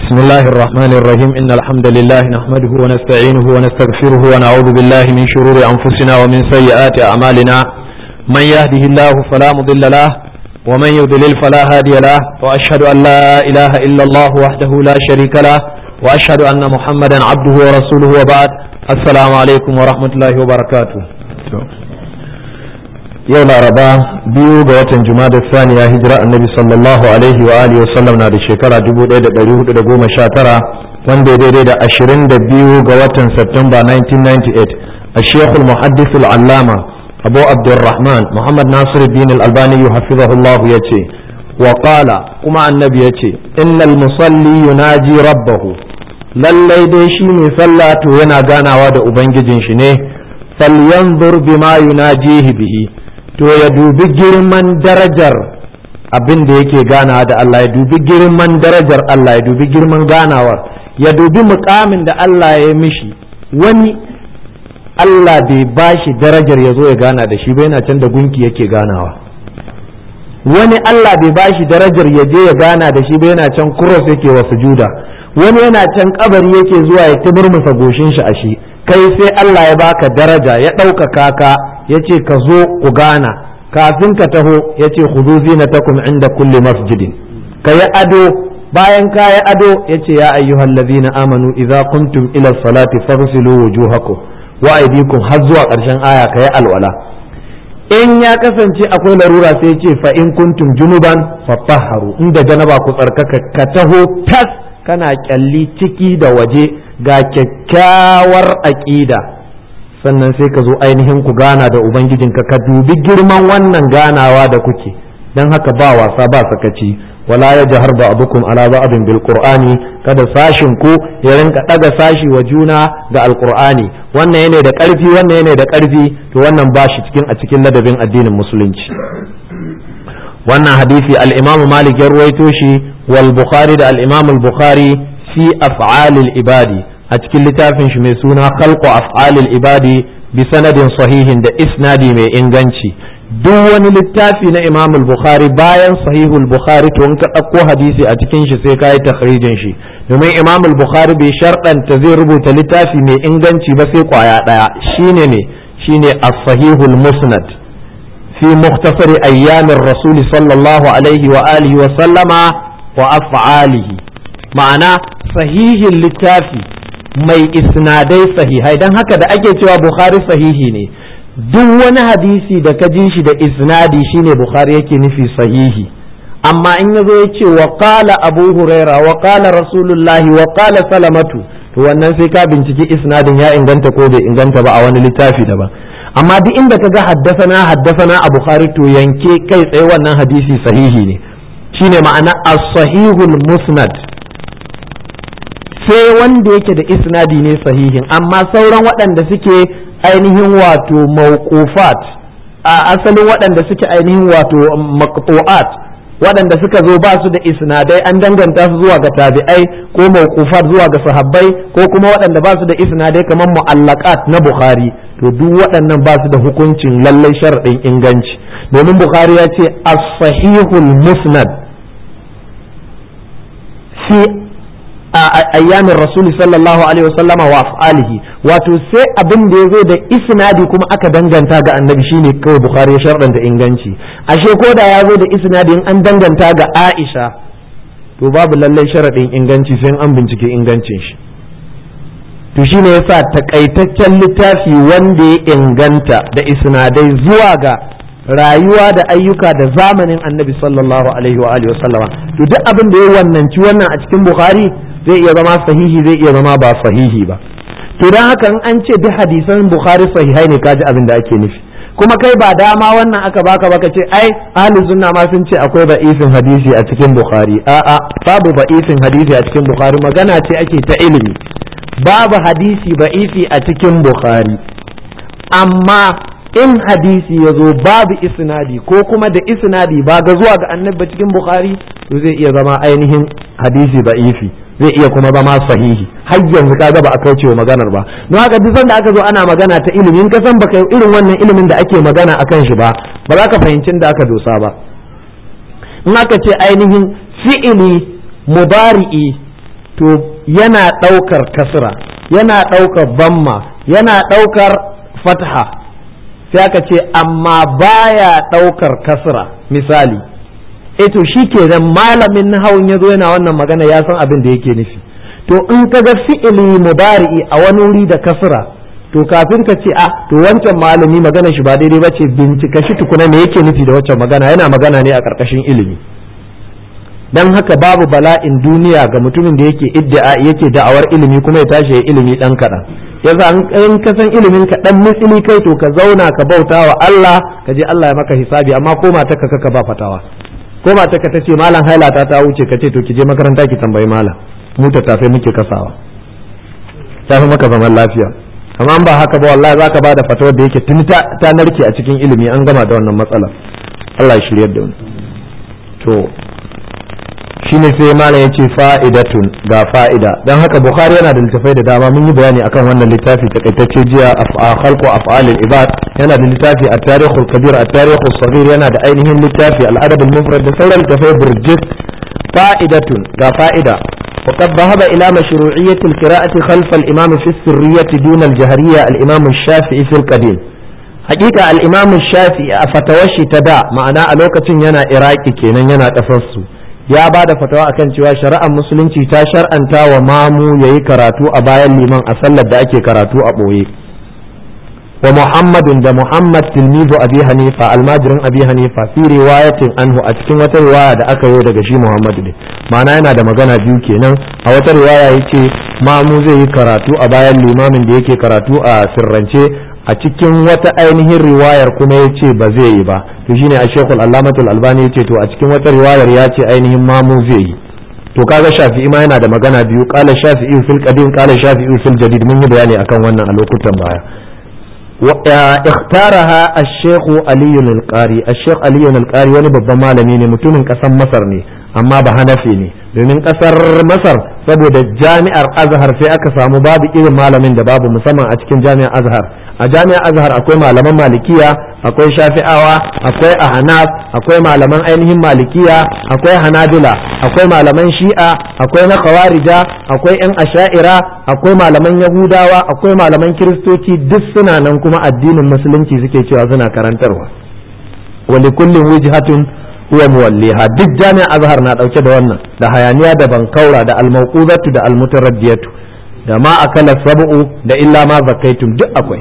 بسم الله الرحمن الرحيم إن الحمد لله نحمده ونستعينه ونستغفره ونعوذ بالله من شرور أنفسنا ومن سيئات أعمالنا من يهده الله فلا مضل له ومن يضلل فلا هادي له وأشهد أن لا إله إلا الله وحده لا شريك له وأشهد أن محمدا عبده ورسوله وبعد السلام عليكم ورحمة الله وبركاته yau laraba biyu ga watan jumada saniya hijira annabi sallallahu alaihi wa alihi wasallam na da shekara 1419 wanda ya daidai da 22 ga watan Satumba 1998 a shekul muhaddithul allama abu abdurrahman muhammad nasiruddin al-albani hafizahullah ya ce wa qala kuma annabi ya ce innal musalli yunaji rabbahu lallai dai shi mai sallah to yana ganawa da ubangijin shi ne falyanzur bima yunajihi bihi to ya dubi girman darajar abin da yake ganawa da Allah ya dubi girman darajar Allah ya dubi girman ganawar ya dubi mukamin da Allah ya mishi wani Allah bai bashi darajar ya zo ya gana da shi ba yana can da gunki yake ganawa wani Allah bai bashi darajar ya je ya gana da shi ba yana can cross yake wa sujuda wani yana can kabari yake zuwa ya timurmusa goshin shi a shi kai sai Allah ya baka daraja ya ɗaukaka ka ya ce ka zo ku gana kafin ka taho ya ce ku zinatakum inda kulli masjidin ka yi ado bayan ka yi ado ya ce ya ayyuhal ladina amanu idza kuntum ila salati faghsilu wujuhakum wa aydikum har zuwa ƙarshen aya ka yi alwala in ya kasance akwai larura sai ce fa in kuntum junuban fatahharu inda janaba ku tsarkaka ka taho tas kana kyalli ciki da waje ga kyakkyawar aƙida sannan sai ka zo ainihin ku gana da ubangijinka ka dubi girman wannan ganawa da kuke don haka ba wasa ba sakaci wala ya jahar ba abukum ala ba'din bil qur'ani kada sashin ku ya rinka daga sashi wa juna ga alqur'ani wannan yana da karfi wannan yana da karfi to wannan ba shi cikin a cikin ladabin addinin musulunci wannan hadisi al-imamu malik ya ruwaito shi wal bukhari da al-imamu al-bukhari fi af'alil ibadi a cikin littafin shi mai suna khalqu af'alil ibadi bi sanadin sahihin da isnadi mai inganci duk wani littafi na Imam al-Bukhari bayan sahihul Bukhari to in ka ɗauko hadisi a cikin shi sai ka yi takhrijin shi domin Imam al-Bukhari bai sharɗanta zai rubuta littafi mai inganci ba sai kwaya ɗaya shine ne shine as-sahihul musnad fi mukhtasari ayyamin rasuli sallallahu alaihi wa alihi wa sallama wa af'alihi ma'ana sahihin littafi mai isnadai sahihai don haka da ake cewa bukhari sahihi ne duk wani hadisi da ka ji shi da isnadi shine bukhari yake nufi sahihi amma in yazo ya ce wa qala abu huraira wa qala rasulullahi wa qala salamatu to wannan sai ka binciki isnadin ya inganta ko bai inganta ba a wani littafi daban amma duk inda ka ga haddasana haddasana a bukhari to yanke kai tsaye wannan hadisi sahihi ne shine ma'ana as-sahihul musnad sai wanda yake da isnadi ne sahihin amma sauran waɗanda suke ainihin wato mawqufat a asalin waɗanda suke ainihin wato maqtu'at waɗanda suka zo ba su da isnadai an danganta su zuwa ga tabi'ai ko mawqufat zuwa ga sahabbai ko kuma waɗanda ba su da isnadai kamar mu'allaqat na bukhari to duk waɗannan ba su da hukuncin lallai sharaɗin inganci domin bukhari ya ce as-sahihul musnad fi ayyamin rasuli sallallahu alaihi wasallama wa af'alihi wato sai abin da ya zo da isnadi kuma aka danganta ga annabi shine kawai bukhari ya sharɗanta inganci ashe ko da ya zo da isnadi in an danganta ga aisha to babu lallai sharaɗin inganci sai an bincike ingancin shi to shine yasa takaitaccen littafi wanda ya inganta da isnadai zuwa ga rayuwa da ayyuka da zamanin annabi sallallahu alaihi wa alihi wasallama to duk abin da ya wannanci wannan a cikin bukhari zai iya zama sahihi zai iya zama ba sahihi ba to dan haka in an ce duk hadisan bukhari sahihai ne kaji abin da ake nufi kuma kai ba dama wannan aka baka baka ce ai ahli sunna ma sun ce akwai ba'ifin hadisi a cikin bukhari a'a babu ba'ifin hadisi a cikin bukhari magana ce ake ta ilimi babu hadisi ba'ifi a cikin bukhari amma in hadisi ya zo babu isnadi ko kuma da isnadi ba ga zuwa ga annabi cikin bukhari to zai iya zama ainihin hadisi ba'ifi zai iya kuma zama sahihi har yanzu kaga ba a kaucewa maganar ba don haka duk sanda aka zo ana magana ta ilimi in ka san baka irin wannan ilimin da ake magana akan shi ba ba za ka fahimci da aka dosa ba in aka ce ainihin fi'ili mudari'i to yana ɗaukar kasra yana ɗaukar bamma yana ɗaukar fatha sai aka ce amma baya ɗaukar kasra misali e to shi kenan malamin nahawun ya zo yana wannan magana ya san abin da yake nufi to in ka ga fi'ili mudari'i a wani wuri da kasra to kafin ka ce a to wancan malami magana shi ba daidai ba ce bincika shi tukuna me yake nufi da wancan magana yana magana ne a ƙarƙashin ilimi dan haka babu bala'in duniya ga mutumin da yake iddia yake da'awar ilimi kuma ya tashi ya ilimi dan kaɗan yasa in ka san ilimin ka dan mitsili kai to ka zauna ka bauta wa Allah ka je Allah ya maka hisabi amma ko mata ka kaka ba fatawa ko mata ka tace malam hailata ta wuce ka ce to ki je makaranta ki tambayi malam mu ta tafe muke kasawa ta fi maka zaman lafiya amma ba haka ba wallahi zaka bada fatawar da yake tuni ta narke a cikin ilimi an gama da wannan matsala Allah ya shiryar da mu to shine sai malam yace fa'idatun ga fa'ida dan haka bukhari yana da littafai da dama mun yi bayani akan wannan littafi takaitacce jiya khalqu af'alil ibad yana da littafi at-tarikh al-kabir at-tarikh as-saghir yana da ainihin littafi al-adab al-mufrad da sauran littafai burjik fa'idatun ga fa'ida وقد ذهب إلى مشروعية القراءة خلف الإمام في السرية دون الجهرية الإمام الشافعي في القديم حقيقة الإمام الشافعي فتوشي تدع معناه ألوكة ينا إراكي كينا ينا تفصو ya ba da fatawa akan cewa shari'ar musulunci ta shar'anta wa mamu ya yi karatu a bayan liman a sallar da ake karatu a ɓoye wa muhammadun da muhammad tilmizu abi hanifa almajirin abi hanifa fi riwayatin anhu a cikin wata riwaya da aka yi daga shi muhammadu ne ma'ana yana da magana biyu kenan a wata riwaya yace mamu zai yi karatu a bayan limamin da yake karatu a sirrance a cikin wata ainihin riwayar kuma ya ce ba zai yi ba to shine a shekul allamatul albani ya ce to a cikin wata riwayar ya ce ainihin mamu zai yi to kaga shafi'i ma yana da magana biyu kala shafi'i fil qadim kala shafi'i fil jadid mun yi bayani akan wannan a lokutan baya اختارها الشيخ علي القاري الشيخ علي القاري wani babban malami ne mutumin kasar masar ne amma ba hanafi ne domin kasar masar saboda jami'ar azhar sai aka samu babu irin malamin da babu musamman a cikin jami'ar azhar a jami'ar azhar akwai malaman malikiya akwai shafi'awa akwai ahnaf akwai malaman ainihin malikiya akwai hanabila akwai malaman shi'a akwai na khawarija akwai yan asha'ira akwai malaman yahudawa akwai malaman kiristoci duk suna nan kuma addinin musulunci suke cewa suna karantarwa wa likullin wijhatun huwa muwalliha duk jami'a azhar na dauke da wannan da hayaniya da bankaura da almauquzatu da almutaraddiyatu da ma akala sab'u da illa ma zakaitum duk akwai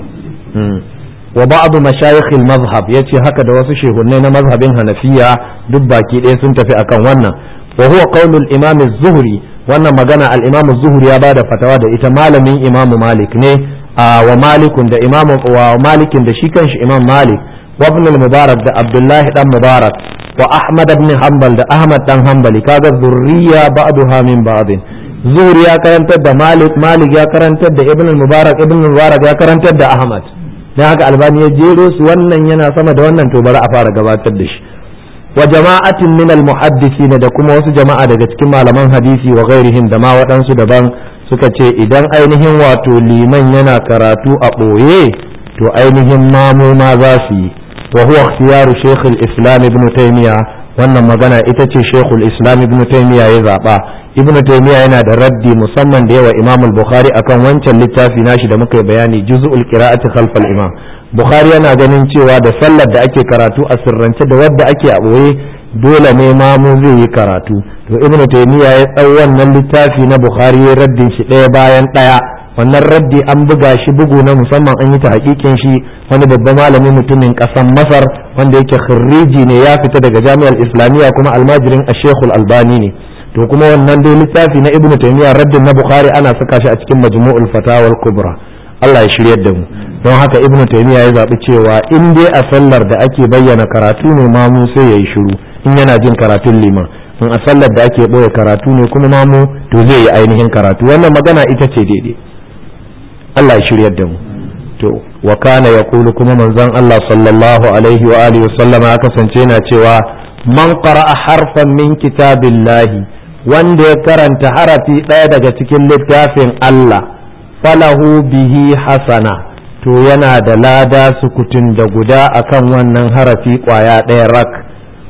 wa ba'du mashayikh al-mazhab yace haka da wasu shehunnai na mazhabin hanafiya duk baki ɗaya sun tafi akan wannan wa huwa qaulul imam az-zuhri wannan magana al-imam az-zuhri ya bada fatawa da ita malamin imam malik ne wa malikun da imam wa malikin da shi kanshi imam malik wa ibn al-mubarak da abdullahi dan mubarak wa ahmad ibn hanbal da ahmad dan hanbali kaga zurriya ba'daha min ba'din zuhri ya karantar da malik malik ya karantar da ibn al-mubarak ibn al-mubarak ya karantar da ahmad dan haka albani ya jero su wannan yana sama da wannan to bari a fara gabatar da shi wa jama'atin min al-muhaddisin da kuma wasu jama'a daga cikin malaman hadisi wa ghairihim da ma waɗansu daban suka ce idan ainihin wato liman yana karatu a ɓoye to ainihin mamu ma za su yi wa huwa ikhtiyaru shaykh al-islam ibn taymiya wannan magana ita ce shaykh al-islam ibn taymiya ya zaba ibn taymiya yana da raddi musamman da yawa imam al-bukhari akan wancan littafi nashi da muka yi bayani juz'ul qira'ati khalf al-imam bukhari yana ganin cewa da sallar da ake karatu a sirrance da wadda ake a boye dole ne mamu zai yi karatu to ibn taymiya ya tsau wannan littafi na bukhari ya raddin shi ɗaya bayan ɗaya wannan raddi an buga shi bugu na musamman an yi ta hakikin shi wani babban malami mutumin ƙasar masar wanda yake khirriji ne ya fita daga jami'ar islamiyya kuma almajirin ashekul albani ne to kuma wannan dai littafi na ibn taymiya raddin na bukhari ana saka shi a cikin majmu'ul fatawal kubra Allah ya shiryar da mu don haka ibn taymiya ya zaɓi cewa in dai a sallar da ake bayyana karatu ne mamu sai ya yi shiru in yana jin karatun liman in a sallar da ake ɓoye karatu ne kuma mamu to zai yi ainihin karatu wannan magana ita ce daidai Allah ya shiryar da mu to wa kana yaqulu kuma manzon Allah sallallahu alaihi wa alihi wa sallama ya kasance yana cewa man qara'a harfan min kitabillahi wanda ya karanta harafi ɗaya daga cikin littafin Allah falahu bihi hasana to yana da lada sukutun da guda akan wannan harafi ƙwaya ɗaya rak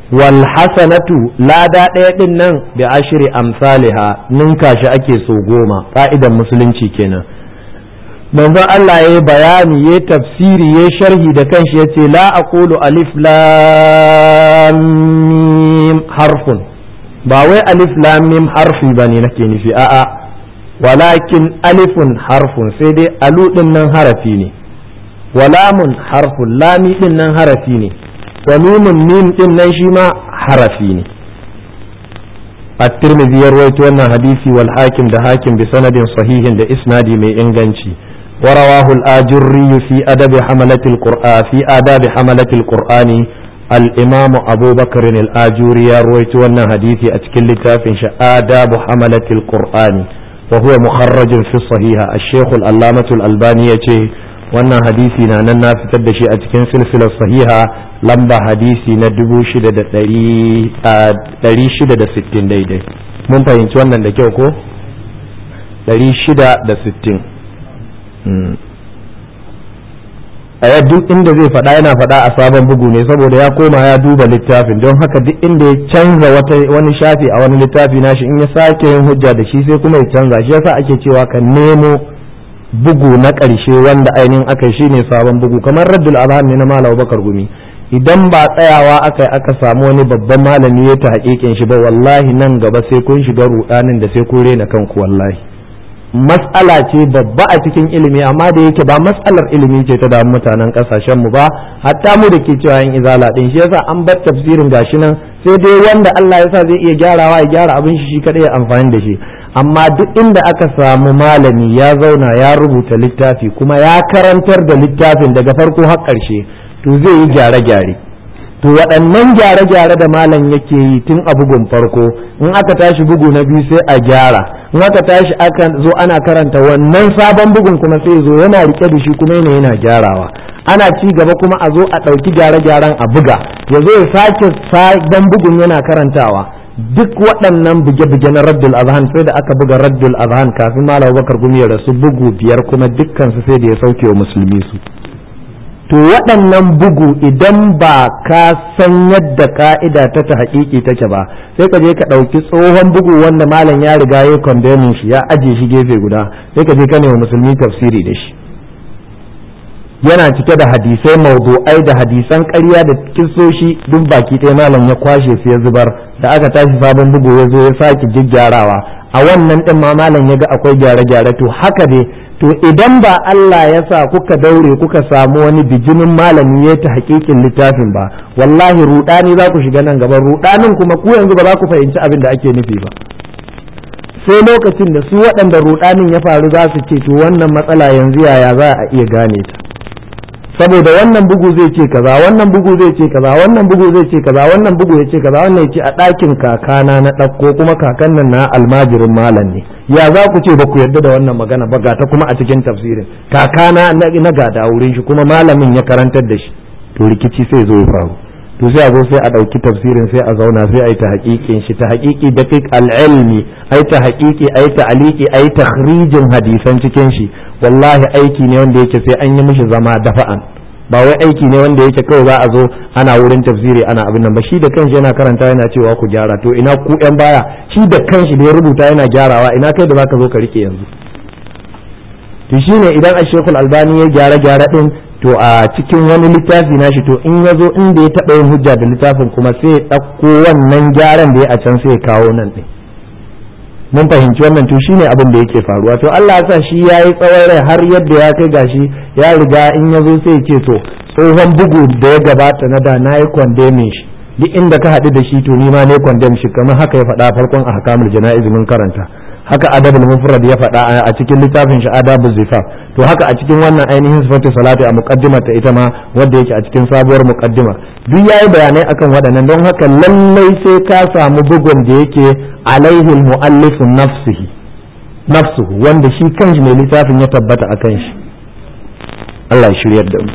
wal hasanatu lada ɗaya ɗin nan bi ashri amsaliha ninka shi ake so goma ka'idan musulunci kenan manzon Allah ya bayani ya tafsiri ya sharhi da kanshi ya ce la aqulu alif lam mim harfun ba wai alif lam mim harfi bane nake nufi a'a walakin alifun harfun sai dai alu din nan harafi ne walamun harfun lami din nan harafi ne wa mimun mim din nan shi ma harafi ne at-tirmidhi ya rawaito wannan hadisi wal hakim da hakim bi sanadin sahihin da isnadi mai inganci ورواه الآجري في أدب حملة القرآن في آداب حملة القرآن الإمام أبو بكر الآجوري رويت وانا حديثي أتكل تافنش آداب حملة القرآن وهو مخرج في الصحيح الشيخ الألامة الألباني وانا حديثي نانا في تدشي أتكن سلسلة صحيحة لمبا حديثي ندبو شدد دري شدد ستين دي دي mun fahimci wannan da kyau ko 660 a duk inda zai faɗa yana faɗa a sabon bugu ne saboda ya koma ya duba littafin don haka duk inda ya canza wani shafi a wani littafi nashi in ya sake yin hujja da shi sai kuma ya canza shi yasa ake cewa ka nemo bugu na ƙarshe wanda ainihin aka shi ne sabon bugu kamar raddul azhar ne na malam bakar gumi idan ba tsayawa aka yi aka samu wani babban malami ya ta haƙiƙin shi ba wallahi nan gaba sai kun shiga ruɗanin da sai kun rena kanku wallahi matsala ce babba a cikin ilimi amma da yake ba matsalar ilimi ce ta damu mutanen kasashen mu ba hatta mu da ke cewa yin izala din shi yasa an bar tafsirin gashi nan sai dai wanda Allah ya sa zai iya gyarawa ya gyara abin shi shi kadai ya amfani da shi amma duk inda aka samu malami ya zauna ya rubuta littafi kuma ya karantar da littafin daga farko har ƙarshe to zai yi gyare-gyare to waɗannan gyare-gyare da malam yake yi tun a bugun farko in aka tashi bugu na biyu sai a gyara in aka tashi aka zo ana karanta wannan sabon bugun kuma sai zo yana rike da shi kuma yana yana gyarawa ana ci gaba kuma a zo a ɗauki gyare-gyaren a buga ya zo ya sake sabon bugun yana karantawa duk waɗannan buge-buge na raddul azhan sai da aka buga raddul azhan kafin malam bakar gumi ya rasu bugu biyar kuma dukkan su sai da ya sauke wa musulmi su to waɗannan bugu idan ba ka san yadda ka'ida ta ta haƙiƙi take ba sai ka je ka ɗauki tsohon bugu wanda malam ya riga ya kondemin shi ya aje shi gefe guda sai ka je ka wa musulmi tafsiri da shi yana cike da hadisai mawdu'ai da hadisan ƙarya da kisoshi duk baki ɗaya malam ya kwashe su ya zubar da aka tashi sabon bugu ya zo ya sake gyaggyarawa a wannan ɗin ma malam ya ga akwai gyare-gyare to haka dai to idan ba Allah ya sa kuka daure kuka samu wani bijinin malami ya ta hakikin littafin ba wallahi rudani za ku shiga nan gaban rudanin kuma ku yanzu ba za ku fahimci abin da ake nufi ba sai lokacin da su waɗanda rudanin ya faru za su ce to wannan matsala yanzu yaya za a iya gane ta saboda wannan bugu zai ce kaza wannan bugu zai ce kaza wannan bugu zai ce kaza wannan bugu ya ce kaza wannan ya ce a ɗakin kakana na ɗauko kuma kakan nan na almajirin malam ne ya za ku ce ba ku yarda da wannan magana ba gata kuma a cikin tafsirin kakana na gada wurin shi kuma malamin ya karantar da shi to rikici sai zo ya faru to sai a zo sai a ɗauki tafsirin sai a zauna sai a yi ta haƙiƙin shi ta haƙiƙi da al-ilmi ai ta haƙiƙi ai ta aliki ai takhrijin hadisan cikin shi wallahi aiki ne wanda yake sai an yi mishi zama dafa'an ba wai aiki ne wanda yake kawai za a zo ana wurin tafsiri ana abin nan ba shi da kanshi yana karanta yana cewa ku gyara to ina ku yan baya shi da kanshi da ya rubuta yana gyarawa ina kai da zaka zo ka rike yanzu to shine idan a shekul albani ya gyara gyara din to a cikin wani littafi nashi to in ya zo inda ya taɓa yin hujja da littafin kuma sai ya ɗauko wannan gyaran da ya a can sai ya kawo nan ɗin mun fahimci wannan to shine abin da yake faruwa to Allah ya sa shi ya yi tsawon rai har yadda ya kai gashi ya riga in ya zo sai ya ce to tsohon bugu da ya gabata na da na yi kwandemin shi duk inda ka haɗu da shi to ni ma ne kwandem shi kamar haka ya faɗa farkon a hakamul jana'iz mun karanta haka adabul mufrad ya faɗa a cikin littafin shi adabul zifaf to haka a cikin wannan ainihin sifatu salati a muqaddimar ta ita ma wanda yake a cikin sabuwar muqaddima duk yayi bayanai akan waɗannan don haka lallai sai ka samu bugun da yake alaihi almuallif nafsihi nafsuhu wanda shi kanshi mai littafin ya tabbata akan shi Allah ya shiryar da mu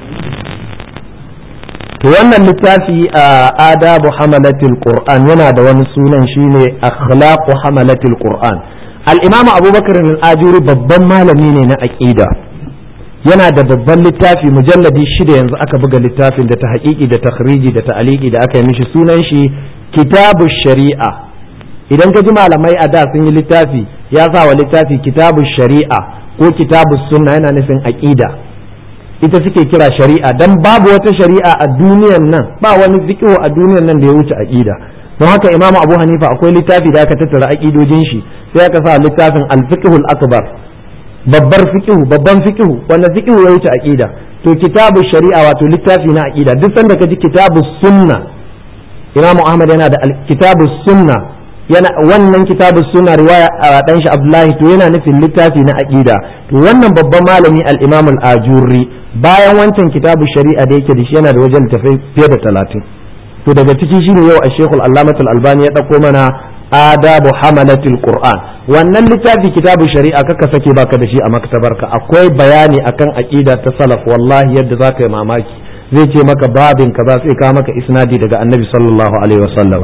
to wannan littafi a adabu hamalatil qur'an yana da wani sunan shine akhlaqu hamalatil qur'an al-imam abubakar al-ajuri babban malami ne na aqida yana da babban littafi mujalladi shida yanzu aka buga littafin da ta haƙiƙi da takhriji da ta'aliki da aka yi mishi sunan shi kitabu shari'a idan ka ji malamai a da sun yi littafi ya sa wa littafi kitabu shari'a ko kitabu sunna yana nufin aqida ita suke kira shari'a dan babu wata shari'a a duniyan nan ba wani fiqh a duniyan nan da ya wuce aqida don haka imamu abu hanifa akwai littafi da aka tattara aqidojin shi sai aka sa littafin al-fiqhul akbar babbar fiqhu babban fiqhu wanda fiqhu ya wuce aqida to kitabu shari'a wato littafi na aqida duk sanda ka ji kitabu sunna Imam Ahmad yana da kitabu sunna yana wannan kitabu sunna riwaya a dan shi Abdullahi to yana nufin littafi na aqida to wannan babban malami al-Imam al-Ajurri bayan wancan kitabu shari'a da yake da shi yana da wajen tafai fiye da talatin to daga ciki shine yau a Sheikhul Allamatul Albani ya dauko mana adabu hamalatul qur'an wannan littafi kitabu shari'a kaka sake baka da shi a maktabarka akwai bayani akan aqida ta salaf wallahi yadda zaka yi mamaki zai ce maka babin kaza sai ka maka isnadi daga annabi sallallahu alaihi wasallama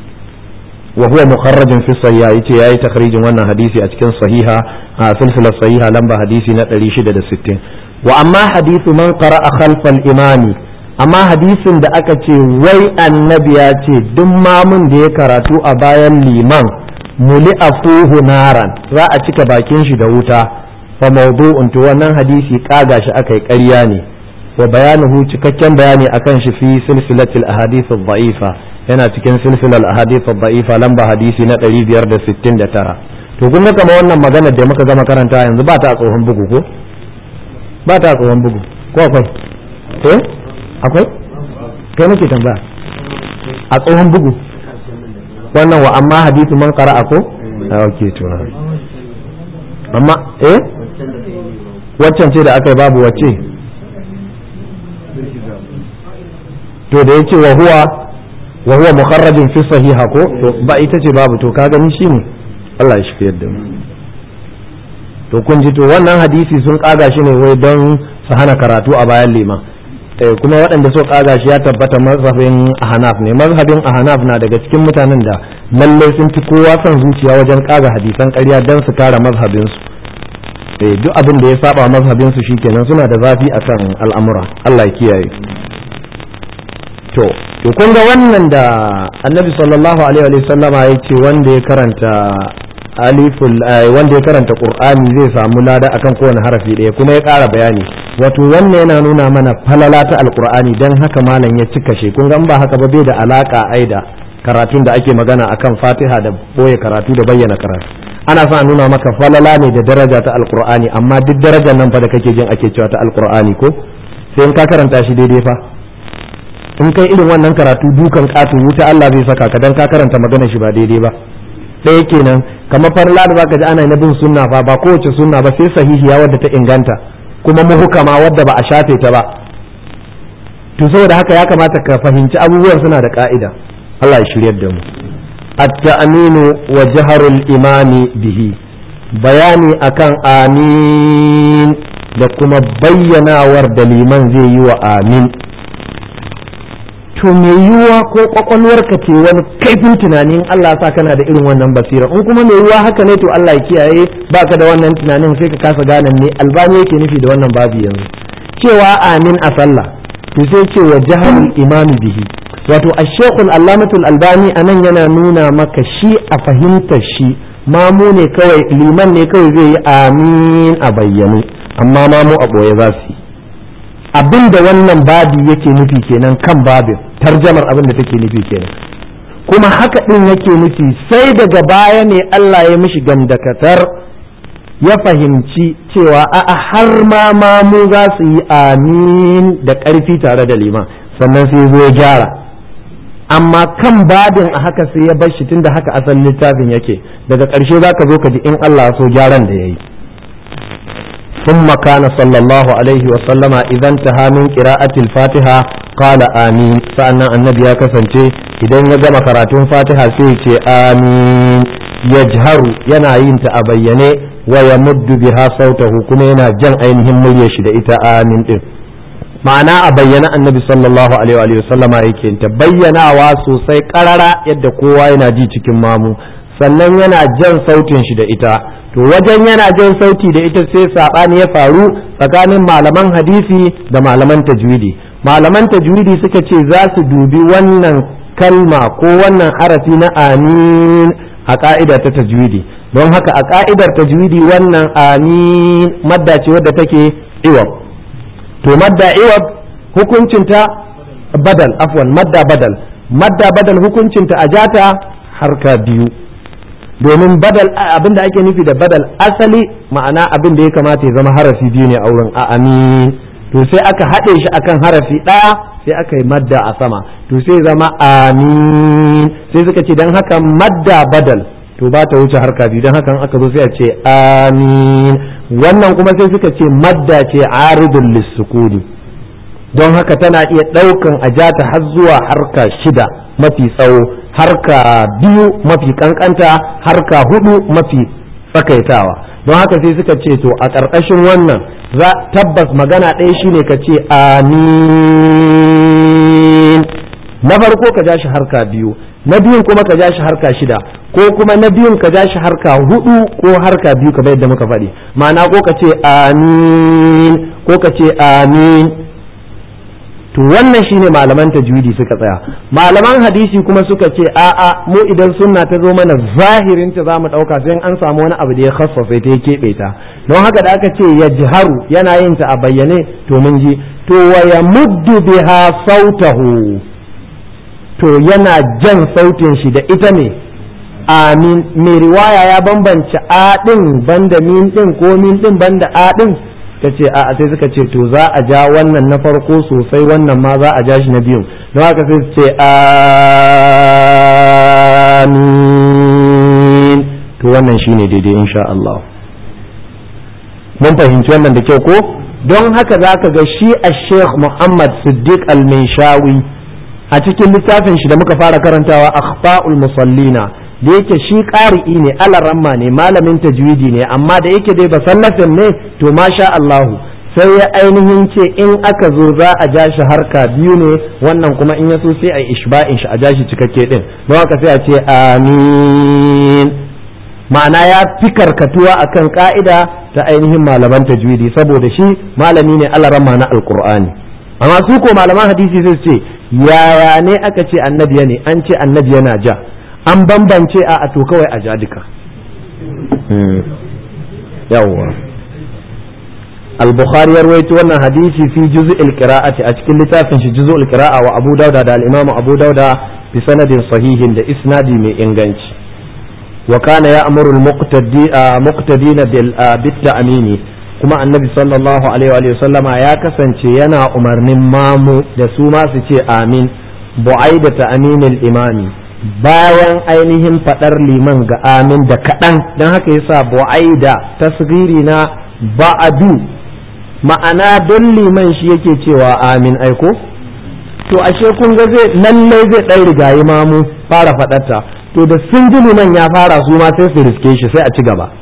wa huwa mukharrajin fi sahiha yace yayi takhrijin wannan hadisi a cikin sahiha a silsilar sahiha lamba hadisi na 660 wa amma hadithu man qara'a khalfal imami amma hadisin da aka ce wai annabi ya ce duk mamun da ya karatu a bayan liman muli afuhu naran za a cika bakin shi da wuta fa mawdu'un to wannan hadisi kaga shi aka yi ƙarya ne wa bayanuhu cikakken bayani akan shi fi silsilatil ahadith ad-da'ifa yana cikin silsilar ahadith ad-da'ifa lamba hadisi na 569 to kun ga kamar wannan magana da muka gama karanta yanzu ba ta tsohon bugu ko ba ta tsohon bugu ko akwai eh akwai kai nake tambaya a tsohon bugu wannan wa amma hadithu man qara'a ko ok to amma eh waccan ce da aka yi babu wacce to da yace wa huwa wa huwa mukharrajin fi sahiha ko to ba ita ce babu to ka gani shine Allah ya shi yadda mu to kun ji to wannan hadisi sun kaga shi ne wai don su hana karatu a bayan liman kuma waɗanda so kaga shi ya tabbata mazhabin ahnaf ne mazhabin ahnaf na daga cikin mutanen da lalle sun fi kowa son zuciya wajen kaga hadisan ƙarya don su kare mazhabin su duk abin da ya saba mazhabin su shikenan suna da zafi akan al'amura Allah ya kiyaye to to kun ga wannan da annabi sallallahu alaihi wa sallama ya ce wanda ya karanta aliful wanda ya karanta qur'ani zai samu lada akan kowane harafi ɗaya kuma ya ƙara bayani wato wannan yana nuna mana falala ta alqur'ani dan haka malam ya cika shi kun ga ba haka ba bai da alaka aida karatun da ake magana akan fatiha da boye karatu da bayyana karatu ana sa nuna maka falala ne da daraja ta alqur'ani amma duk darajar nan fa da kake jin ake cewa ta alqur'ani ko sai in ka karanta shi daidai fa in kai irin wannan karatu dukan ƙato wuta Allah zai saka ka dan ka karanta magana shi ba daidai ba ɗaya kenan kamar farla da zaka ji ana na bin sunna fa ba kowace sunna ba sai sahihiya wadda ta inganta kuma muhukama wadda ba a shafe ta ba to saboda haka ya kamata ka fahimci abubuwan suna da ka'ida Allah ya shiryar da mu at-ta'minu wa jaharul imami bihi bayani akan amin da kuma bayyanawar da liman zai yi wa amin to mai yiwuwa ko kwakwalwarka ce wani kaifin tunanin Allah sa kana da irin wannan basira in kuma mai yiwuwa haka ne to Allah ya kiyaye baka da wannan tunanin sai ka kasa gane me albani yake nufi da wannan babu yanzu cewa amin a sallah to sai ce wa jahalul imami bihi wato ashekul allamatul albani anan yana nuna maka shi a fahimtar shi mamu ne kawai liman ne kawai zai yi amin a bayyane amma mamu a boye za su yi abin da wannan babi yake nufi kenan kan babin tarjamar abin da take nufi kenan kuma haka ɗin yake nufi sai daga baya ne Allah ya mishi gamdakatar ya fahimci cewa a'a har ma mamu za su yi amin da ƙarfi tare da liman sannan sai zo ya gyara amma kan babin a haka sai ya bar shi tunda haka asalin littafin yake daga ƙarshe za ka zo ka ji in Allah so gyaran da ya yi ثم كان صلى الله عليه وسلم إذا انتهى من قراءة الفاتحة قال آمين فأنا النبي كسنتي إذا نجم قراءة فاتحة سيتي آمين يجهر ينعين تأبيني ويمد بها صوته كنينا جن أينهم مليشد إتا آمين إيه. ma'ana a bayyana annabi sallallahu alaihi wa sallama yake ta bayyanawa sosai karara yadda kowa yana ji cikin mamu sannan yana jan sautin shi da ita to wajen yana jan sauti da ita sai saɓani ya faru tsakanin malaman hadisi da malaman tajwidi malaman tajwidi suka ce za su dubi wannan kalma ko wannan harafi na amin a ka'ida ta tajwidi don haka a ka'idar tajwidi wannan amin madda ce wadda take iwab to madda iwab hukuncinta badal afwan madda badal madda badal hukuncinta a jata harka biyu domin badal abin da ake nufi da badal asali ma'ana abin da ya kamata ya zama harafi biyu ne a wurin a amin to sai aka haɗe shi akan harafi ɗaya sai aka yi madda a sama to sai zama amin sai suka ce don haka madda badal to ba ta wuce harka biyu don haka aka zo sai a ce amin wannan kuma sai suka ce madda ce aridun lissukuni don haka tana iya ɗaukan ajata har zuwa harka shida mafi tsawo harka biyu mafi kankanta harka hudu mafi tsakaitawa don haka sai suka ce to a ƙarƙashin wannan za tabbas magana ɗaya shine ka ce amin na farko ka ja shi harka biyu na biyun kuma ka ja shi harka shida ko kuma na biyun ka ja shi harka hudu ko harka biyu kamar yadda muka faɗi ma'ana ko ka ce amin ko ka ce amin to wannan shine malaman tajwidi suka tsaya malaman hadisi kuma suka ce a'a mu idan sunna ta zo mana zahirin ta zamu dauka sai an samu wani abu da ya khassafa ta ya kebe ta don haka da aka ce yajharu yana yin ta a bayyane to mun ji to wa yamuddu biha sautahu to yana jan sautin shi da ita ne amin mai riwaya ya bambance a din banda min din ko min din banda a din ta ce a sai suka ce to za a ja wannan na farko sosai wannan ma za a ja shi na biyun don haka sai su ce amin to wannan shine daidai insha Allah mun fahimci wannan da kyau ko don haka za ka ga shi a sheikh muhammad siddiq al-minshawi a cikin littafin shi da muka fara karantawa akhfa'ul musallina da yake shi ƙari'i ne alaramma ne malamin tajwidi ne amma da yake dai basallafin ne to masha Allahu sai ya ainihin ce in aka zo za a ja shi harka biyu ne wannan kuma in ya so sai a yi ishba'in shi a ja shi cikakke din don haka sai a ce amin ma'ana ya fi karkatuwa akan ka'ida ta ainihin malaman tajwidi saboda shi malami ne alaramma na alqur'ani amma su ko malaman hadisi sai su ce yaya ne aka ce annabi ne an ce annabi yana ja an bambance a to kawai a ja duka yawwa al-bukhari ya rawaito wannan hadisi fi juz'il qira'ati a cikin littafin shi juz'ul qira'a wa abu dauda da al-imam abu dauda bi sanadin sahihin da isnadi mai inganci wa kana ya'muru al-muqtadina bil bit-ta'mini kuma annabi sallallahu alaihi wa sallama ya kasance yana umarnin mamu da su ma su ce amin bu'aida ta'minil imami bayan ainihin faɗar liman ga amin da kaɗan don haka yasa bu'aida tasgiri na ba'adu ma'ana don liman shi yake cewa amin aiko to ashe kun ga zai lallai zai ɗan rigayi mamu fara faɗarta to da sun ji liman ya fara su ma sai su riske shi sai a ci gaba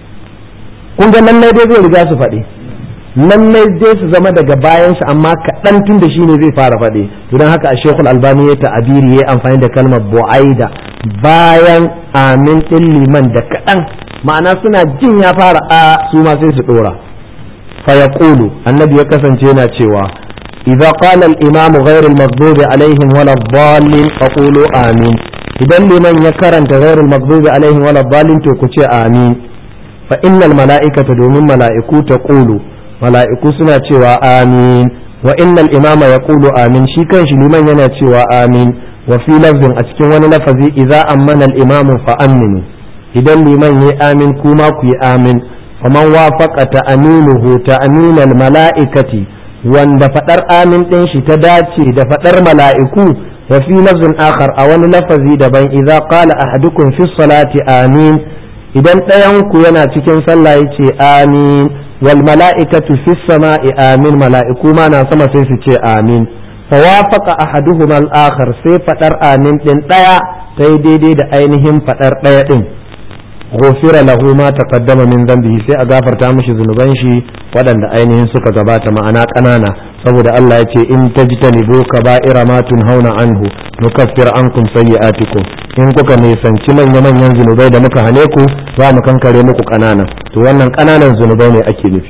kun ga lallai dai zai riga su faɗi lallai dai su zama daga bayan shi amma kaɗan tun da shi ne zai fara faɗi to don haka a shekul albani ya ta'abiri ya amfani da kalmar bu'aida bayan amin ɗin liman da kaɗan ma'ana suna jin ya fara a su ma sai su ɗora fa yaqulu annabi ya kasance yana cewa idza qala al-imam ghayr al-maghdubi alaihim wala ad-dallin faqulu amin idan liman ya karanta ghayr al-maghdubi alaihim wala ad-dallin to ku ce amin fa innal mala'ikata domin mala'iku taqulu mala'iku suna cewa amin wa innal imama ya ƙulu amin shi kanshi liman yana cewa amin wa fi lafzin a cikin wani lafazi idza ammana al-imamu fa aminu idan liman yi amin kuma ku yi amin faman wafaqa ta'aminuhu ta'aminal mala'ikati wanda fadar amin din shi ta dace da fadar mala'iku wa fi lafzin akhar a wani lafazi daban idza qala ahadukum fi salati amin idan ɗayan ku yana cikin sallah yace amin wal mala'ikatu fi sama'i amin mala'iku ma na sama sai su ce amin fawafaqa ahaduhum al akhar sai fadar amin din daya sai daidai da ainihin fadar daya din ghufira lahu ma taqaddama min dhanbihi sai a gafarta mishi zunuban shi waɗanda ainihin suka gabata ma'ana ƙanana saboda Allah ya ce in tajtanibu kaba'ira ma tunhauna anhu nukaffir ankum sayyi'atikum in kuka nisanci manya manyan zunubai da muka hane ku za mu kankare muku kanana to wannan kananan zunubai ne ake nufi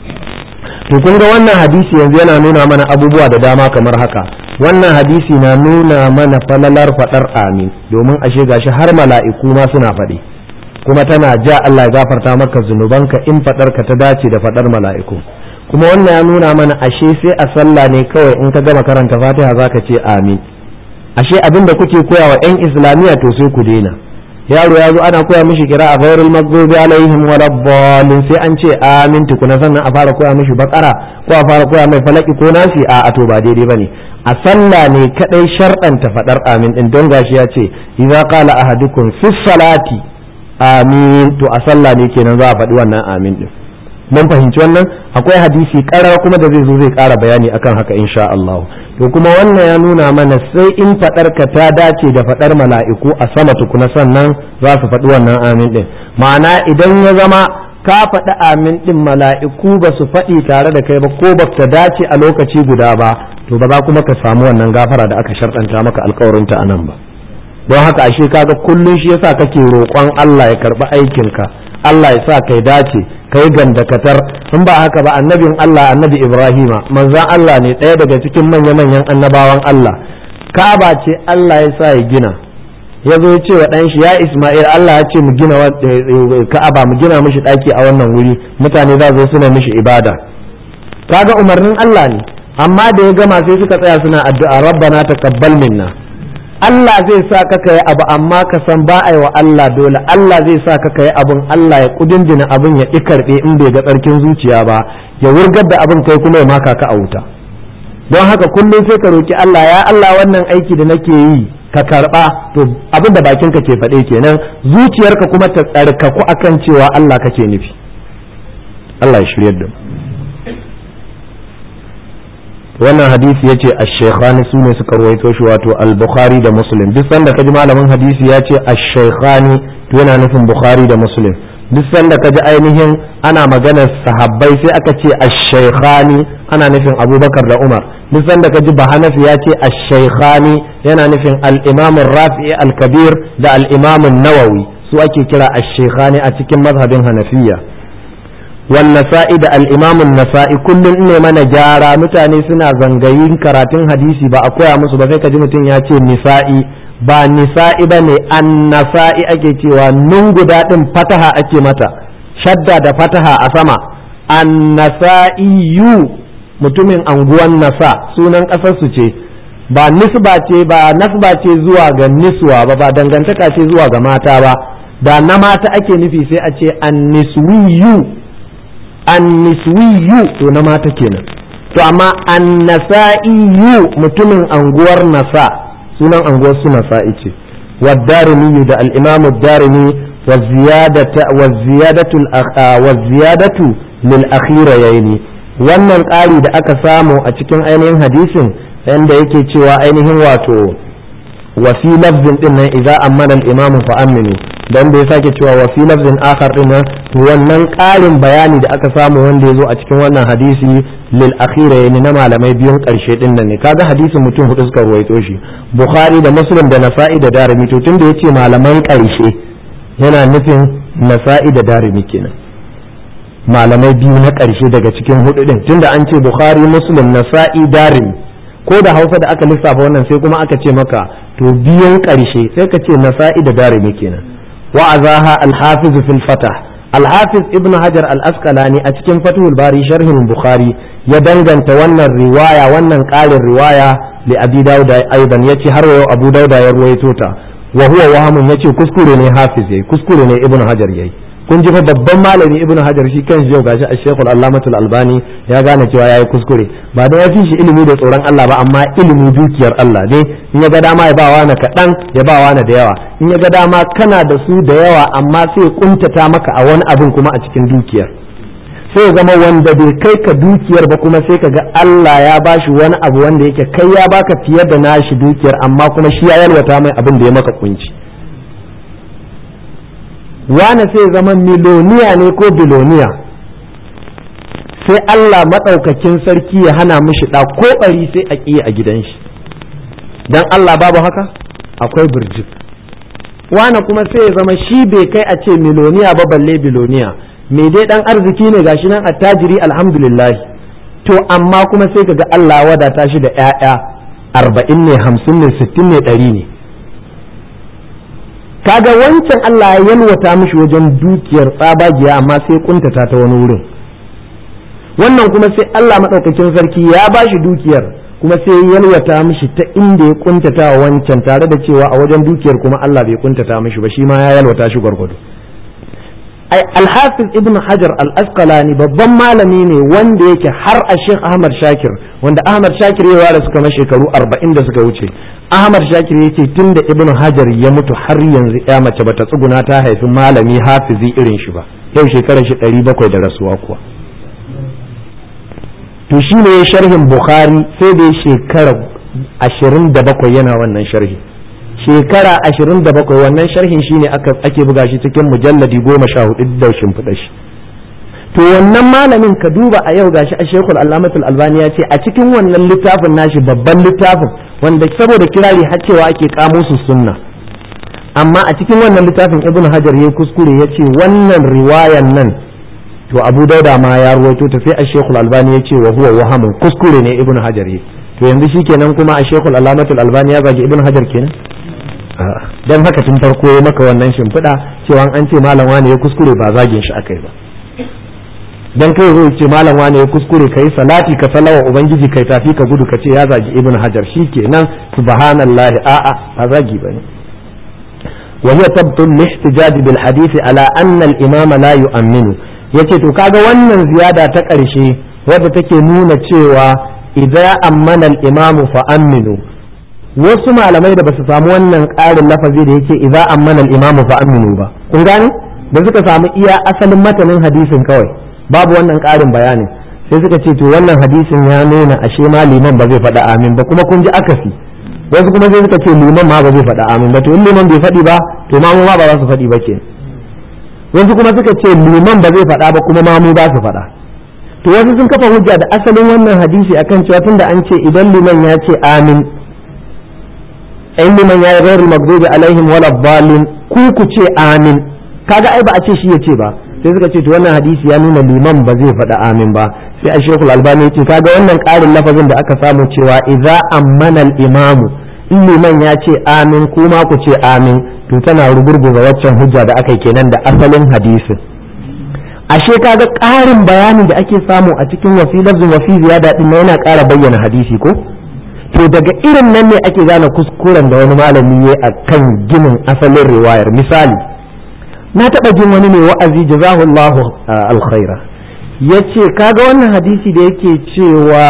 to kun ga wannan hadisi yanzu yana nuna mana abubuwa da dama kamar haka wannan hadisi na nuna mana falalar fadar amin domin ashe gashi har mala'iku ma suna faɗi kuma tana ja Allah ya gafarta maka zunubanka in fadar ka ta dace da fadar mala'iku kuma wannan ya nuna mana ashe sai a sallah ne kawai in ka gama karanta fatiha zaka ce amin ashe abin da kuke koya wa 'yan islamiyya to sai ku daina yaro ya zo ana koya mishi kira a ghairul maghdubi alaihim waladdallin sai an ce amin tukuna sannan a fara koya mishi bakara ko a fara koya mai falaki ko nasi a to ba daidai bane a sallah ne kadai sharɗanta fadar amin din don gashi ya ce idza qala ahadukum fi salati amin to a sallah ne kenan za a faɗi wannan amin din mun fahimci wannan akwai hadisi karara kuma da zai zo zai ƙara bayani akan haka insha Allah to kuma wannan ya nuna mana sai in fadar ka ta dace da fadar mala'iku a sama tukuna sannan za su faɗi wannan amin din ma'ana idan ya zama ka faɗi amin din mala'iku ba su faɗi tare da kai ba ko ba ta dace a lokaci guda ba to ba za kuma ka samu wannan gafara da aka sharɗanta maka alkawarinta a nan ba don haka ashe kaga kullum shi yasa kake roƙon Allah ya karɓi aikinka Allah ya sa kai dace kai gandakatar in ba haka ba annabin Allah annabi Ibrahima manzan Allah ne ɗaya daga cikin manya-manyan annabawan Allah Ka'aba ce Allah ya sa ya gina ya zo ce wa ɗanshi ya Ismail Allah ya ce mu gina Ka'aba mu gina mishi ɗaki a wannan wuri mutane za zo suna mishi ibada kaga umarnin Allah ne amma da ya gama sai suka tsaya suna addu'a rabbana taqabbal minna Allah zai sa ka kai abu amma ka san ba a yi wa Allah dole Allah zai sa ka kai abun Allah ya kudindina abun ya ƙi karɓe in bai ga tsarkin zuciya ba ya wurgar da abin kai kuma ya maka ka a wuta don haka kullum sai ka roki Allah ya Allah wannan aiki da nake yi ka karɓa to abin da bakinka ke faɗe kenan zuciyarka kuma ta tsarkaku akan cewa Allah kake nufi Allah ya shiryar da mu wannan hadisi yace ash-shaykhani su ne suka ruwaito shi wato al-bukhari da muslim duk sanda kaji malamin hadisi ya ce ash-shaykhani to yana nufin bukhari da muslim duk sanda kaji ainihin ana maganar sahabbai sai aka ce ash-shaykhani ana nufin abubakar da umar duk sanda kaji bahanafi ya ce ash-shaykhani yana nufin al-imam rafi'i al-kabir da al-imam nawawi su ake kira ash-shaykhani a cikin mazhabin hanafiya والنسائي da al'imamun nasa'i kullum ne mana gyara mutane suna zangayin karatun hadisi ba a koya musu ba sai ka ji mutum ya ce nisa'i ba nisa'i ba ne an nasa'i ake cewa nun guda ɗin fataha ake mata shadda da fataha a sama an nasa'iyu mutumin anguwan nasa sunan ƙasarsu ce ba nisba ce ba nasba ce zuwa ga niswa ba ba dangantaka ce zuwa ga mata ba da na mata ake nufi sai a ce an niswiyu anniswiyu to na mata kenan to amma annasa'iyu mutumin anguwar nasa sunan anguwar su nasa'i ce والدارمي ده الإمام الدارمي والزيادة والزيادة والزيادة للأخيرة يعني wannan ƙari da aka samu a cikin ainihin hadisin yanda yake cewa ainihin wato wasi lafzin din nan idza ammana al-imam fa aminu dan da ya sake cewa wasi lafzin akhar din nan to wannan ƙarin bayani da aka samu wanda ya zo a cikin wannan hadisi lil akhira yani na malamai biyun ƙarshe din nan ne kaga hadisin mutum hudu suka ruwaito shi bukhari da muslim da nasa'i da darimi to tunda yace malaman ƙarshe yana nufin nasa'i da darimi kenan malamai biyu na ƙarshe daga cikin hudu din tunda an ce bukhari muslim nasa'i darimi ko da hausa da aka lissafa wannan sai kuma aka ce maka to biyun ƙarshe sai ka ce nasa'i da darimi kenan wa'azaha al-hafiz fil fatah al-hafiz ibn hajar al-asqalani a cikin fathul bari sharhin bukhari ya danganta wannan riwaya wannan ƙarin riwaya li abi dauda aidan yace har yau abu dauda ya ruwaito ta wa huwa wahamun yace kuskure ne hafiz yayi kuskure ne ibn hajar yayi kun ji fa babban malami ibnu hajar shi kan yau gashi a shekul allamatul albani ya gane cewa yayi kuskure ba da ya fi shi ilimi da tsoron Allah ba amma ilimi dukiyar Allah ne in ya ga dama ya ba wani kaɗan ya ba wani da yawa in ya ga dama kana da su da yawa amma sai kuntata maka a wani abin kuma a cikin dukiyar sai zama wanda bai kai ka dukiyar ba kuma sai ka ga Allah ya bashi wani abu wanda yake kai ya baka fiye da nashi dukiyar amma kuma shi ya yalwata mai abin da ya maka kunci wane sai zama miloniya ne ko biloniya sai Allah maɗaukakin sarki ya hana mishi ɗa ko ɓari sai a ƙi a gidan shi dan Allah babu haka akwai birjik wane kuma sai ya zama shi bai kai a ce miloniya ba balle biloniya me dai dan arziki ne gashi nan attajiri alhamdulillah to amma kuma sai kaga Allah wadata shi da ƴaƴa arba'in ne hamsin ne sittin ne ɗari ne kaga wancan Allah ya yalwata mishi wajen dukiyar tsabagiya amma sai kuntata ta wani wurin wannan kuma sai Allah maɗaukakin sarki ya ba shi dukiyar kuma sai yalwata mishi ta inda ya kuntata wa wancan tare da cewa a wajen dukiyar kuma Allah bai kuntata mishi ba shi ma ya yalwata shi gwargwado ai alhafiz ibn hajar al-asqalani babban malami ne wanda yake har a sheikh ahmad shakir wanda ahmad shakir ya ware suka shekaru 40 da suka wuce ahmad shakir yace tunda ibn hajar ya mutu har yanzu ya mace bata tsuguna ta haifi malami hafizi irin shi ba yau shekarar shi 700 da rasuwa kuwa to shi ne sharhin bukhari sai da shekara ashirin da bakwai yana wannan sharhi shekara ashirin da bakwai wannan sharhin shi ne ake buga shi cikin mujalladi goma sha hudu da shimfiɗa shi to wannan malamin ka duba a yau gashi a shekul alamatul albani ya ce a cikin wannan littafin nashi babban littafin wanda saboda kirari har cewa ake kamo su sunna amma a cikin wannan littafin ibnu hajar ya kuskure ya ce wannan riwayan nan to abu dauda ma ya ruwaito ta sai a shekul albani ya ce wa huwa wahamun kuskure ne ibnu hajar yi to yanzu shikenan kuma a shekul alamatul albani ya zagi ibnu hajar kenan dan haka tun farko ya maka wannan shimfiɗa cewa an ce malam wani ya kuskure ba zagin shi akai ba dan kai zo ce malam wani ya kuskure kai salati ka salawa ubangiji kai tafi ka gudu ka ce ya zagi ibnu hajar shikenan subhanallahi a'a ba zagi bane وهي تبطل الاحتجاج بالحديث على أن الإمام لا يؤمن yace to kaga wannan ziyada ta ƙarshe wadda take nuna cewa idza ammana al-imamu fa aminu wasu malamai da basu samu wannan ƙarin lafazi da yake idza ammana al-imamu fa aminu ba kun gane da suka samu iya asalin matanin hadisin kawai babu wannan ƙarin bayanin sai suka ce to wannan hadisin ya nuna ashe ma liman ba zai faɗa amin ba kuma kun ji akasi wasu kuma sai suka ce liman ma ba zai faɗa amin ba to in liman bai faɗi ba to ma mu ma ba za su faɗi ba ke wasu kuma suka ce liman ba zai faɗa ba kuma ma mu ba su faɗa to wasu sun kafa hujja da asalin wannan hadisi akan cewa tunda an ce idan liman ya ce amin in liman ya yi ghairul maghdubi alaihim wala dhalin ku ku ce amin kaga ai ba a ce shi ya ce ba sai suka ce to wannan hadisi ya nuna liman ba zai faɗa amin ba sai a shekul albani ya ce kaga wannan ƙarin lafazin da aka samu cewa idza ammana al-imamu in liman ya ce amin kuma ku ce amin to tana rugurguza waccan hujja da aka yi kenan da asalin hadisin ashe kaga ƙarin bayani da ake samu a cikin wasi lafzin wasi ziyada din yana ƙara bayyana hadisi ko to daga irin nan ne ake gane kuskuren da wani malami ya a kan ginin asalin riwayar misali na taɓa jin wani mai wa'azi jazahullahu alkhaira ya ce kaga wannan hadisi da yake cewa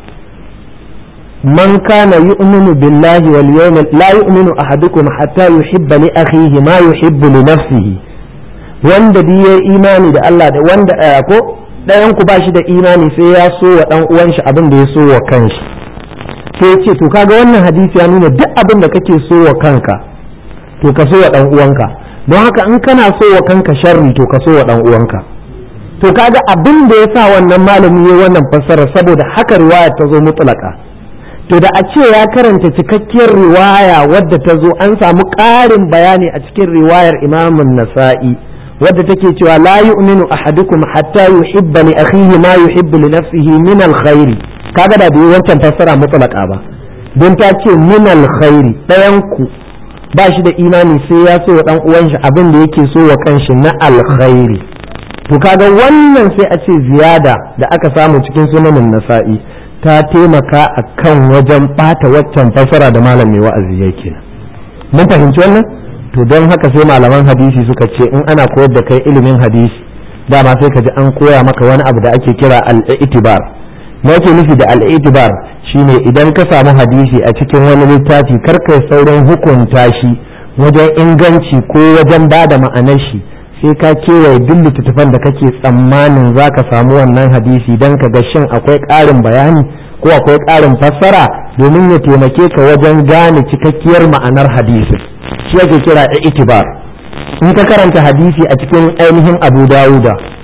man kana yu'minu billahi wal yawmil la yu'minu ahadukum hatta yuhibba li akhihi ma yuhibbu li nafsihi wanda bi ya imani da Allah da wanda ko ɗayan ku bashi da imani sai ya so wa dan uwan shi abin da ya so wa kanshi sai ce to kaga wannan hadisi ya nuna duk abin da kake so wa kanka to ka so wa dan uwanka don haka in kana so wa kanka sharri to ka so wa dan uwanka to kaga abin da ya sa wannan malami ya wannan fassara saboda haka riwaya ta zo mutlaka to da a ce ya karanta cikakkiyar riwaya wadda ta zo an samu ƙarin bayani a cikin riwayar imamun nasa'i wadda take cewa la yu'minu ahadukum hatta yuhibba li akhihi ma yuhibbu li nafsihi min alkhairi kaga da bai wancan fassara mutlaka ba don ta ce min alkhairi ɗayan ku ba shi da imani sai ya so wa dan uwan shi abin da yake so wa kanshi na alkhairi to kaga wannan sai a ce ziyada da aka samu cikin sunanin nasa'i ta taimaka a kan wajen ɓata waccan fasara da malam mai wa'azi yake mun fahimci wannan to don haka sai malaman hadisi suka ce in ana koyar da kai ilimin hadisi dama sai ka ji an koya maka wani abu da ake kira al-i'tibar me yake nufi da al-i'tibar shine idan ka samu hadisi a cikin wani littafi kar kai sauran hukunta shi wajen inganci ko wajen bada ma'anar shi sai ka kewaye duk littattafan da kake tsammanin za ka samu wannan hadisi don ka ga shin akwai ƙarin bayani ko akwai ƙarin fassara domin ya taimake ka wajen gane cikakkiyar ma'anar hadisi shi ake kira itibar in ka karanta hadisi a cikin ainihin abu dawuda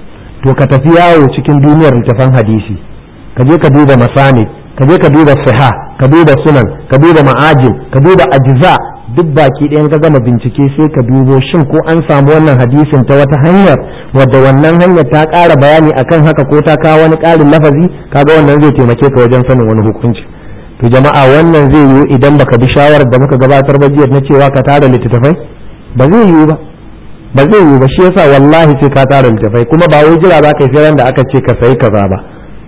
to ka tafi yawo cikin duniyar littafan hadisi ka je ka duba masanid ka je ka duba siha ka duba sunan ka duba ma'ajin ka duba ajza duk baki ɗayan ka gama bincike sai ka dubo shin ko an samu wannan hadisin ta wata hanyar wadda wannan hanyar ta ƙara bayani akan haka ko ta kawo wani ƙarin lafazi kaga wannan zai taimake ka wajen sanin wani hukunci to jama'a wannan zai yiwu idan baka bi shawarar da muka gabatar ba jiya na cewa ka tara littattafai ba zai yiwu ba ba zai yiwu ba shi yasa wallahi sai ka tara littattafai kuma ba wai jira za ka yi sai da aka ce ka sayi kaza ba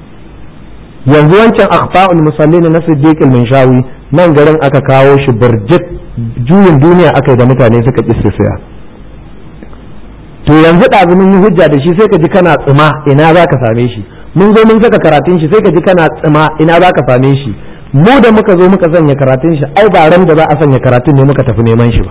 yanzu wancan akhfa'ul musallin na siddiq al-minshawi nan garin aka kawo shi burjik juyin duniya aka yi da mutane suka ƙi su saya to yanzu ɗazu mun yi hujja da shi sai ka ji kana tsima ina za ka same shi mun zo mun saka karatun shi sai ka ji kana tsima ina za ka same shi mu da muka zo muka sanya karatun shi ai ba ran da za a sanya karatun ne muka tafi neman shi ba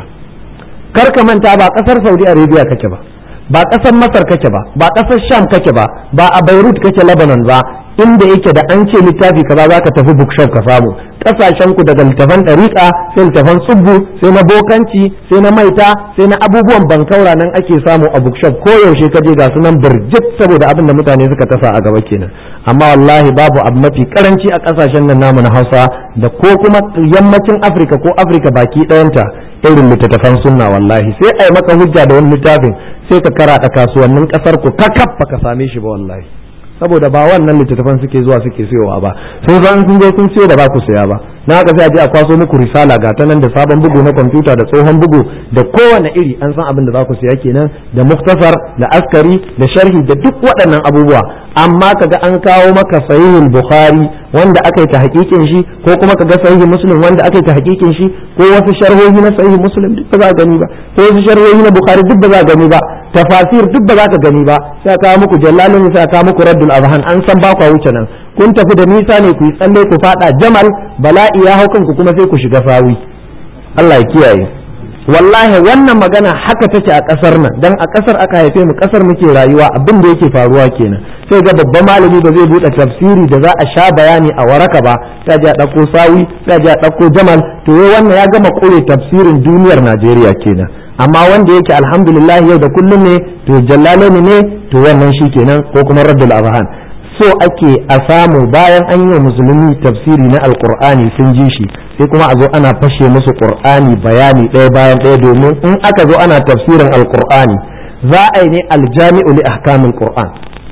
kar ka manta ba ƙasar saudi arabia kake ba ba ƙasar masar kake ba ba ƙasar sham kake ba ba a beirut kake lebanon ba inda yake da an ce littafi kaza za ka tafi bookshop ka samu kasashen ku daga littafan ɗariƙa sai littafan tsubbu sai na bokanci sai na maita sai na abubuwan bankaura nan ake samu a bookshop ko yaushe ka je ga su nan birjit saboda abin da mutane suka tasa a gaba kenan amma wallahi babu abu mafi karanci a kasashen nan namu na Hausa da ko kuma yammacin Afirka ko Afirka baki ɗayanta irin littattafan sunna wallahi sai ai maka hujja da wani littafin sai ka karaɗa kasuwannin ƙasar ku kakaf ka same shi ba wallahi saboda ba wannan littattafan suke zuwa suke siyowa ba sun san sun je sun siyo da ba ku saya ba na haka sai a je a kwaso muku risala ga ta nan da sabon bugu na kwamfuta da tsohon bugu da kowane iri an san abin da za ku siya kenan da muktasar da askari da sharhi da duk waɗannan abubuwa amma kaga an kawo maka sahihul bukhari wanda aka yi ta hakikin shi ko kuma kaga sahihi muslim wanda aka yi ta hakikin shi ko wasu sharhohi na sahihi muslim duk ba za gani ba ko wasu sharhohi na bukhari duk ba za gani ba tafasir duk ba za ka gani ba sai kawo muku jallalin sai kawo muku raddul azhan an san ba ku wuce nan kun tafi da nisa ne ku yi tsalle ku fada jamal bala'i ya hau kanku kuma sai ku shiga sawi Allah ya kiyaye wallahi wannan magana haka take a kasar nan dan a kasar aka haife mu kasar muke rayuwa abin da yake faruwa kenan sai ga babban malami ba zai bude tafsiri da za a sha bayani a waraka ba sai a dauko sawi sai a dauko jamal to wannan ya gama kore tafsirin duniyar Najeriya kenan amma wanda yake alhamdulillah yau da kullum ne to jallalani ne to wannan shi kenan ko kuma raddul azhan so ake a samu bayan an yi wa musulmi tafsiri na alkur'ani sun ji shi sai kuma a zo ana fashe musu qur'ani bayani ɗaya bayan ɗaya domin in aka zo ana tafsirin alkur'ani za a yi ne aljami'u li ahkamil qur'an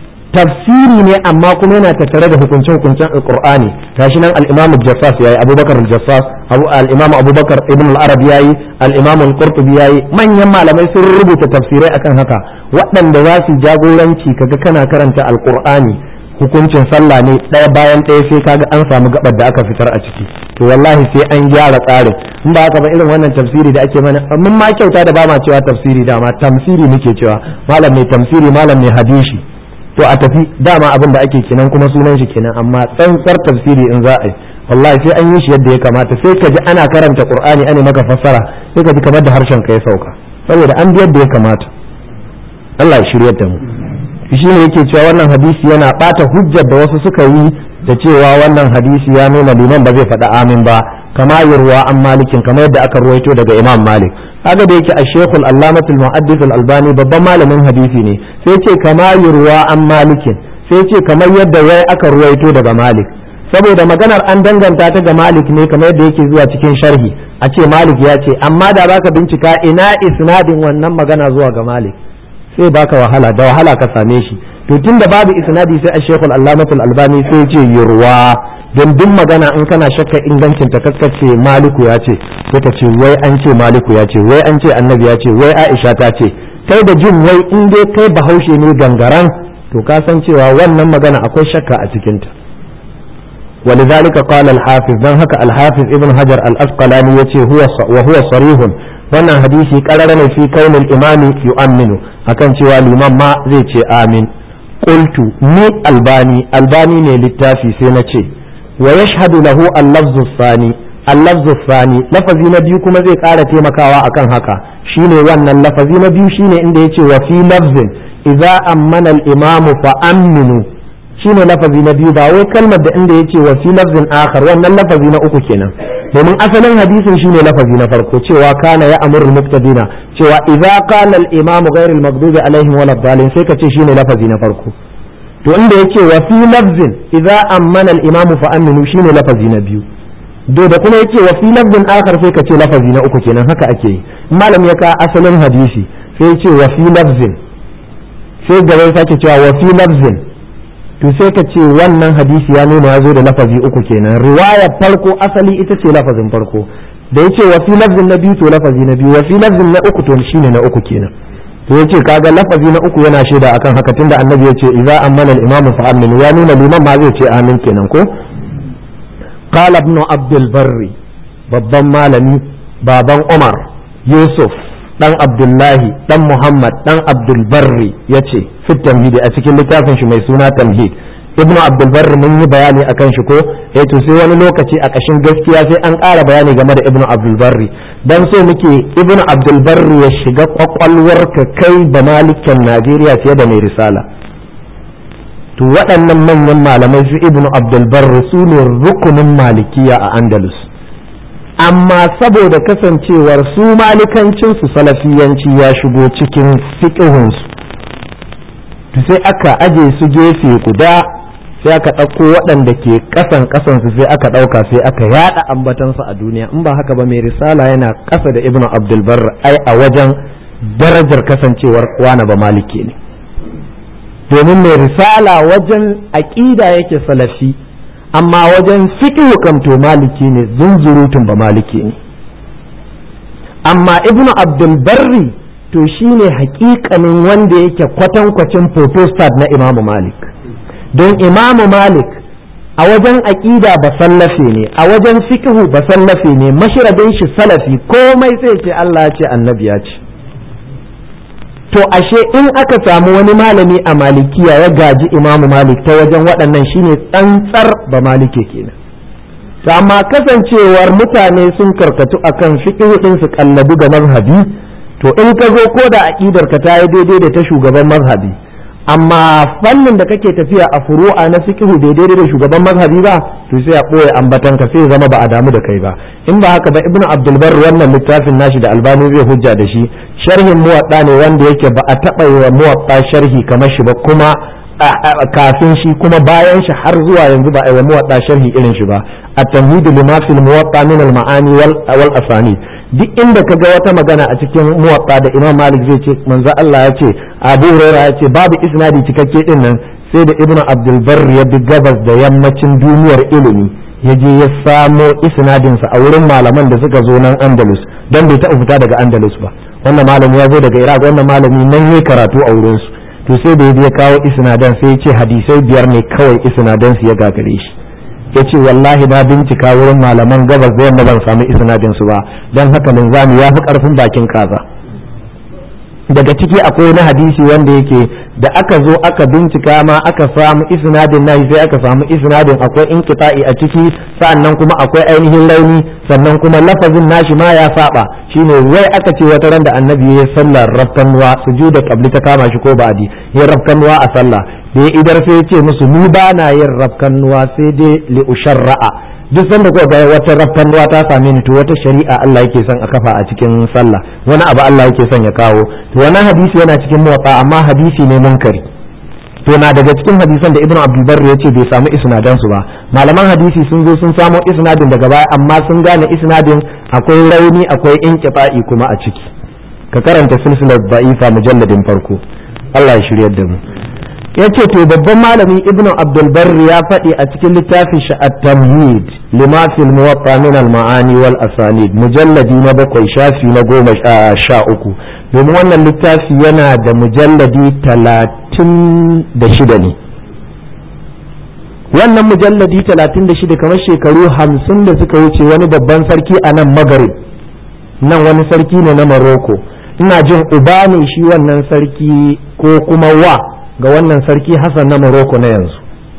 tafsiri ne amma kuma yana tattare da hukunce hukuncen alkur'ani gashi nan al-imam al-jassas yayi abubakar al-jassas al-imam abubakar ibn al-arab yayi al-imam al-qurtubi yayi manyan malamai sun rubuta tafsirai akan haka waɗanda za su jagoranci kaga kana karanta alkur'ani hukuncin sallah ne ɗaya bayan ɗaya sai kaga an samu gabar da aka fitar a ciki to wallahi sai an gyara tsarin in ba haka ba irin wannan tafsiri da ake mana mun ma kyauta da ba ma cewa tafsiri dama tamsiri muke cewa malam mai tamsiri malam mai hadisi to a tafi dama abin da ake kenan kuma sunan shi kenan amma tsantsar tafsiri in za a yi wallahi sai an yi shi yadda ya kamata sai ka ji ana karanta qur'ani ana maka fassara sai ka ji kamar da harshen ka ya sauka saboda an bi yadda ya kamata Allah ya shiryar da mu shi ne yake cewa wannan hadisi yana bata hujjar da wasu suka yi da cewa wannan hadisi ya nuna liman ba zai faɗa amin ba kama yurwa an malikin kamar yadda aka ruwaito daga imam malik kaga da yake a shekul allamatul muhaddis albani babban malamin hadisi ne sai ce kama yurwa an malikin sai ce kamar yadda wai aka ruwaito daga malik saboda maganar an danganta ta ga malik ne kamar yadda yake zuwa cikin sharhi a ce malik ya ce amma da baka bincika ina isnadin wannan magana zuwa ga malik sai baka wahala da wahala ka same shi to tunda babu isnadi sai a shekul allamatul albani sai ce yurwa don duk magana in kana shakka ingancin ta kaskace maliku ya ce sai ka ce wai an ce maliku ya ce wai an ce annabi ya ce wai aisha ta ce kai da jin wai in dai kai bahaushe ne gangaran to ka san cewa wannan magana akwai shakka a cikinta ولذلك قال الحافظ dan haka الحافظ ابن حجر الأسقلاني يتي هو وهو صريح wannan hadisi karara ne fi kaunil imami yu'minu akan cewa liman ma zai ce amin qultu ni albani albani ne littafi sai na ce wa yashhadu lahu al-lafzu thani al-lafzu thani lafazi na biyu kuma zai ƙara taimakawa akan haka shine wannan lafazi na biyu shine inda yace wa fi lafzin idza ammana al-imamu fa aminu shine lafazi na biyu ba wai kalmar da inda yace wa fi lafzin akhar wannan lafazi na uku kenan domin asalin hadisin shine lafazi na farko cewa kana ya amurul muqtadina cewa idza qala al imam ghayr al maghdubi alaihim wal dhalin sai ka ce shine lafazi na farko to inda yake wa fi lafzin idza ammana al-imam fa aminu shine lafazi na biyu do da kuma yake wa fi lafzin akhar sai ka ce lafazi na uku kenan haka ake yi malam ya ka asalin hadisi sai ya ce wa fi lafzin sai gaba ya sake cewa wa fi lafzin to sai ka ce wannan hadisi ya nuna ya zo da lafazi uku kenan riwayar farko asali ita ce lafazin farko da ya ce wa fi lafzin na biyu to lafazi na biyu wa fi lafzin na uku to shine na uku kenan to yace kaga lafazi na uku yana shaida akan haka tunda annabi yace idza amana al-imamu fa aminu ya nuna liman ma zai ce amin kenan ko qala ibn abdul barri babban malami baban umar yusuf dan abdullahi dan muhammad dan abdul barri yace fit tamhidi a cikin littafin shi mai suna tamhid ibnu abdul barri mun yi bayani akan shi ko eh to sai wani lokaci a kashin gaskiya sai an ƙara bayani game da ibnu abdul barri dan so muke ibnu abdul barri ya shiga kwakwalwar ka kai da malikan najeriya fiye da mai risala to waɗannan manyan malamai su ibnu abdul barri su ne rukunin malikiya a andalus amma saboda kasancewar su malikancinsu salafiyanci ya shigo cikin fiƙihunsu to sai aka aje su gefe guda sai aka ɗauko waɗanda ke ƙasan ƙasansu sai aka ɗauka sai aka yaɗa ambatansu a duniya in ba haka ba mai risala yana ƙasa da ibnu abdulbar ai a wajen darajar kasancewar wana ba maliki ne domin mai risala wajen aƙida yake salafi amma wajen fiqhu kam to maliki ne zunzurutun ba maliki ne amma ibnu abdul barri to shine hakikanin wanda yake kwatankwacin protestant na imamu malik don imamu malik a wajen aƙida ba sallafe ne a wajen fiqhu ba sallafe ne mashiradin shi salafi komai sai ce Allah ya ce annabi ya ce to ashe in aka samu wani malami a malikiya ya gaji imamu malik ta wajen waɗannan shine tsantsar ba malike kenan to amma kasancewar mutane sun karkatu akan fiqhu din su kallabi ga mazhabi to in ka zo ko da aqidar ka ta yi daidai da ta shugaban mazhabi amma fannin da kake tafiya a furu'a na fiqhu bai daidai da shugaban mazhabi ba to sai a boye ambatan ka sai zama ba a damu da kai ba in ba haka ba ibnu abdul barr wannan littafin nashi da albani zai hujja da shi sharhin muwatta ne wanda yake ba a taɓa yi wa muwatta sharhi kamar shi ba kuma kafin shi kuma bayan shi har zuwa yanzu ba a yi wa muwatta sharhi irin shi ba at-tamhidu lima fil muwatta min al-ma'ani wal asani duk inda ka ga wata magana a cikin muwatta da imam malik zai ce manzo Allah ya ce abu hurairah ya ce babu isnadi cikakke din nan sai da ibnu abdul barr ya bi gabas da yammacin duniyar ilimi ya je ya samo isnadinsa a wurin malaman da suka zo nan andalus don bai taɓa fita daga andalus ba wannan malami ya zo daga iraq wannan malami nan ya karatu a wurinsu to sai da ya kawo isnadan sai ya ce hadisai biyar ne kawai isnadan su ya gagare shi ya ce wallahi na bincika wurin malaman gabas da yamma ban samu isnadin su ba don haka linzami ya fi karfin bakin kaza daga ciki akwai na hadisi wanda yake da aka zo aka bincika ma aka samu isnadin nashi sai aka samu isnadin akwai inqita'i a ciki sa'annan kuma akwai ainihin rauni sannan kuma lafazin nashi ma ya saba shine wai aka ce wata ran da annabi ya sallar rafkanuwa sujuda qabli ta kama shi ko ba'di ya rafkanuwa a sallah da ya idar sai ya ce musu ni ba na yin rafkanuwa sai dai li usharra'a duk sanda kuka ga wata rafkanuwa ta same ni to wata shari'a Allah yake son a kafa a cikin sallah wani abu Allah yake son ya kawo to wannan hadisi yana cikin muwatta amma hadisi ne munkari to na daga cikin hadisan da ibnu abdul barri yace bai samu isnadan su ba malaman hadisi sun zo sun samo isnadin daga baya amma sun gane isnadin akwai rauni akwai inqita'i kuma a ciki ka karanta silsilar da'ifa mujalladin farko Allah ya shiryar da mu yace to babban malami ibnu abdul barri ya faɗi a cikin littafin shi at-tamhid lima fil muwatta min al-ma'ani wal asanid mujalladi na bakwai shafi na goma sha uku domin wannan littafi yana da mujalladi talatin da shida ne wannan mujalladi talatin da shida kamar shekaru hamsin da suka wuce wani babban sarki a nan magarib nan wani sarki ne na maroko ina jin uba ne shi wannan sarki ko kuma wa ga wannan sarki hassan na maroko na yanzu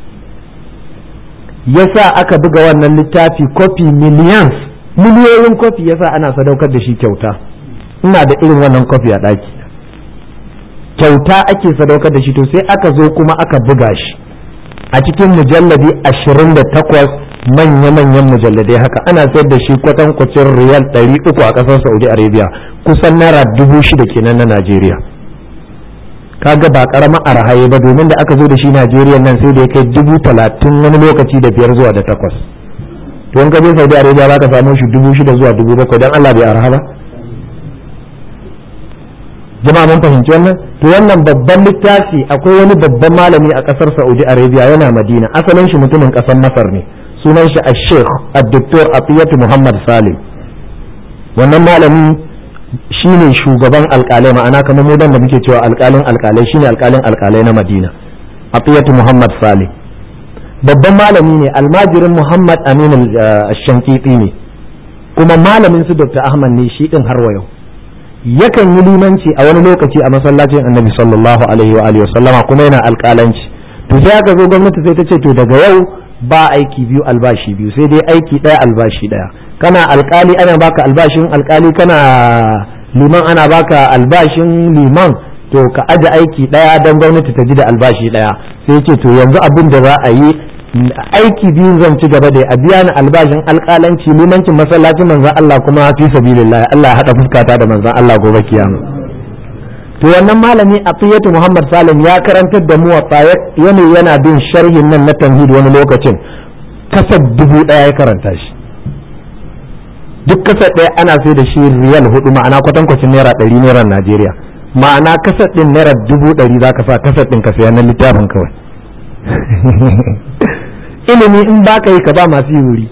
yasa aka buga wannan littafi kofi millions miliyoyin kofi yasa ana sadaukar da shi kyauta ina da irin wannan kofi a ɗaki kyauta ake sadaukar da shi to sai aka zo kuma aka buga shi a cikin mujalladi ashirin da takwas manya-manyan mujalladai haka ana sayar da shi kwatankwacin riyal ɗari uku a ƙasar saudi arabia kusan naira dubu shida kenan na najeriya kaga ba karamar arhaye ba domin da aka zo da shi Najeriya nan sai da ya kai dubu talatin wani lokaci da biyar zuwa da takwas to in ka je Saudi Arabia za ka samu shi dubu shida zuwa dubu bakwai don Allah bai arha ba jama'a mun fahimci wannan to wannan babban littafi akwai wani babban malami a kasar Saudi Arabia yana Madina asalin shi mutumin kasar Masar ne sunan shi al-Sheikh Dr. Atiyatu Muhammad Salim wannan malami shine shugaban alkalai ma'ana kamar mu da muke cewa alkalin alkalai shine alkalin alkalai na Madina Atiyatu Muhammad Salim babban malami ne almajirin Muhammad Amin al-Shankiti ne kuma malamin su Dr. Ahmad ne shi din har wa yau yakan yi limanci a wani lokaci a masallacin annabi sallallahu alaihi wa alihi wasallama kuma yana alƙalanci to sai aka zo gwamnati sai ta ce to daga yau ba aiki biyu albashi biyu sai dai aiki ɗaya albashi ɗaya kana alƙali ana baka albashin alƙali kana liman ana baka albashin liman to ka aje aiki ɗaya don gwamnati ta ji da albashi ɗaya sai ce to yanzu abin da za a yi aiki biyu zan ci gaba da a biya ni albashin alƙalanci limancin masallacin manzon Allah kuma fi sabilillah Allah ya hada fuskata da manzon Allah gobe kiyama to wannan malami Atiyatu Muhammad Salim ya karantar da mu wa yana yana bin sharhin nan na tamhid wani lokacin kasar dubu daya ya karanta shi duk kasar ɗaya ana sai da shi riyal hudu ma'ana kwatankwacin naira ɗari naira Najeriya ma'ana kasar ɗin naira dubu ɗari za ka sa kasar ɗin ka saya na littafin kawai ilimi in ba ka yi ka ba masu yi wuri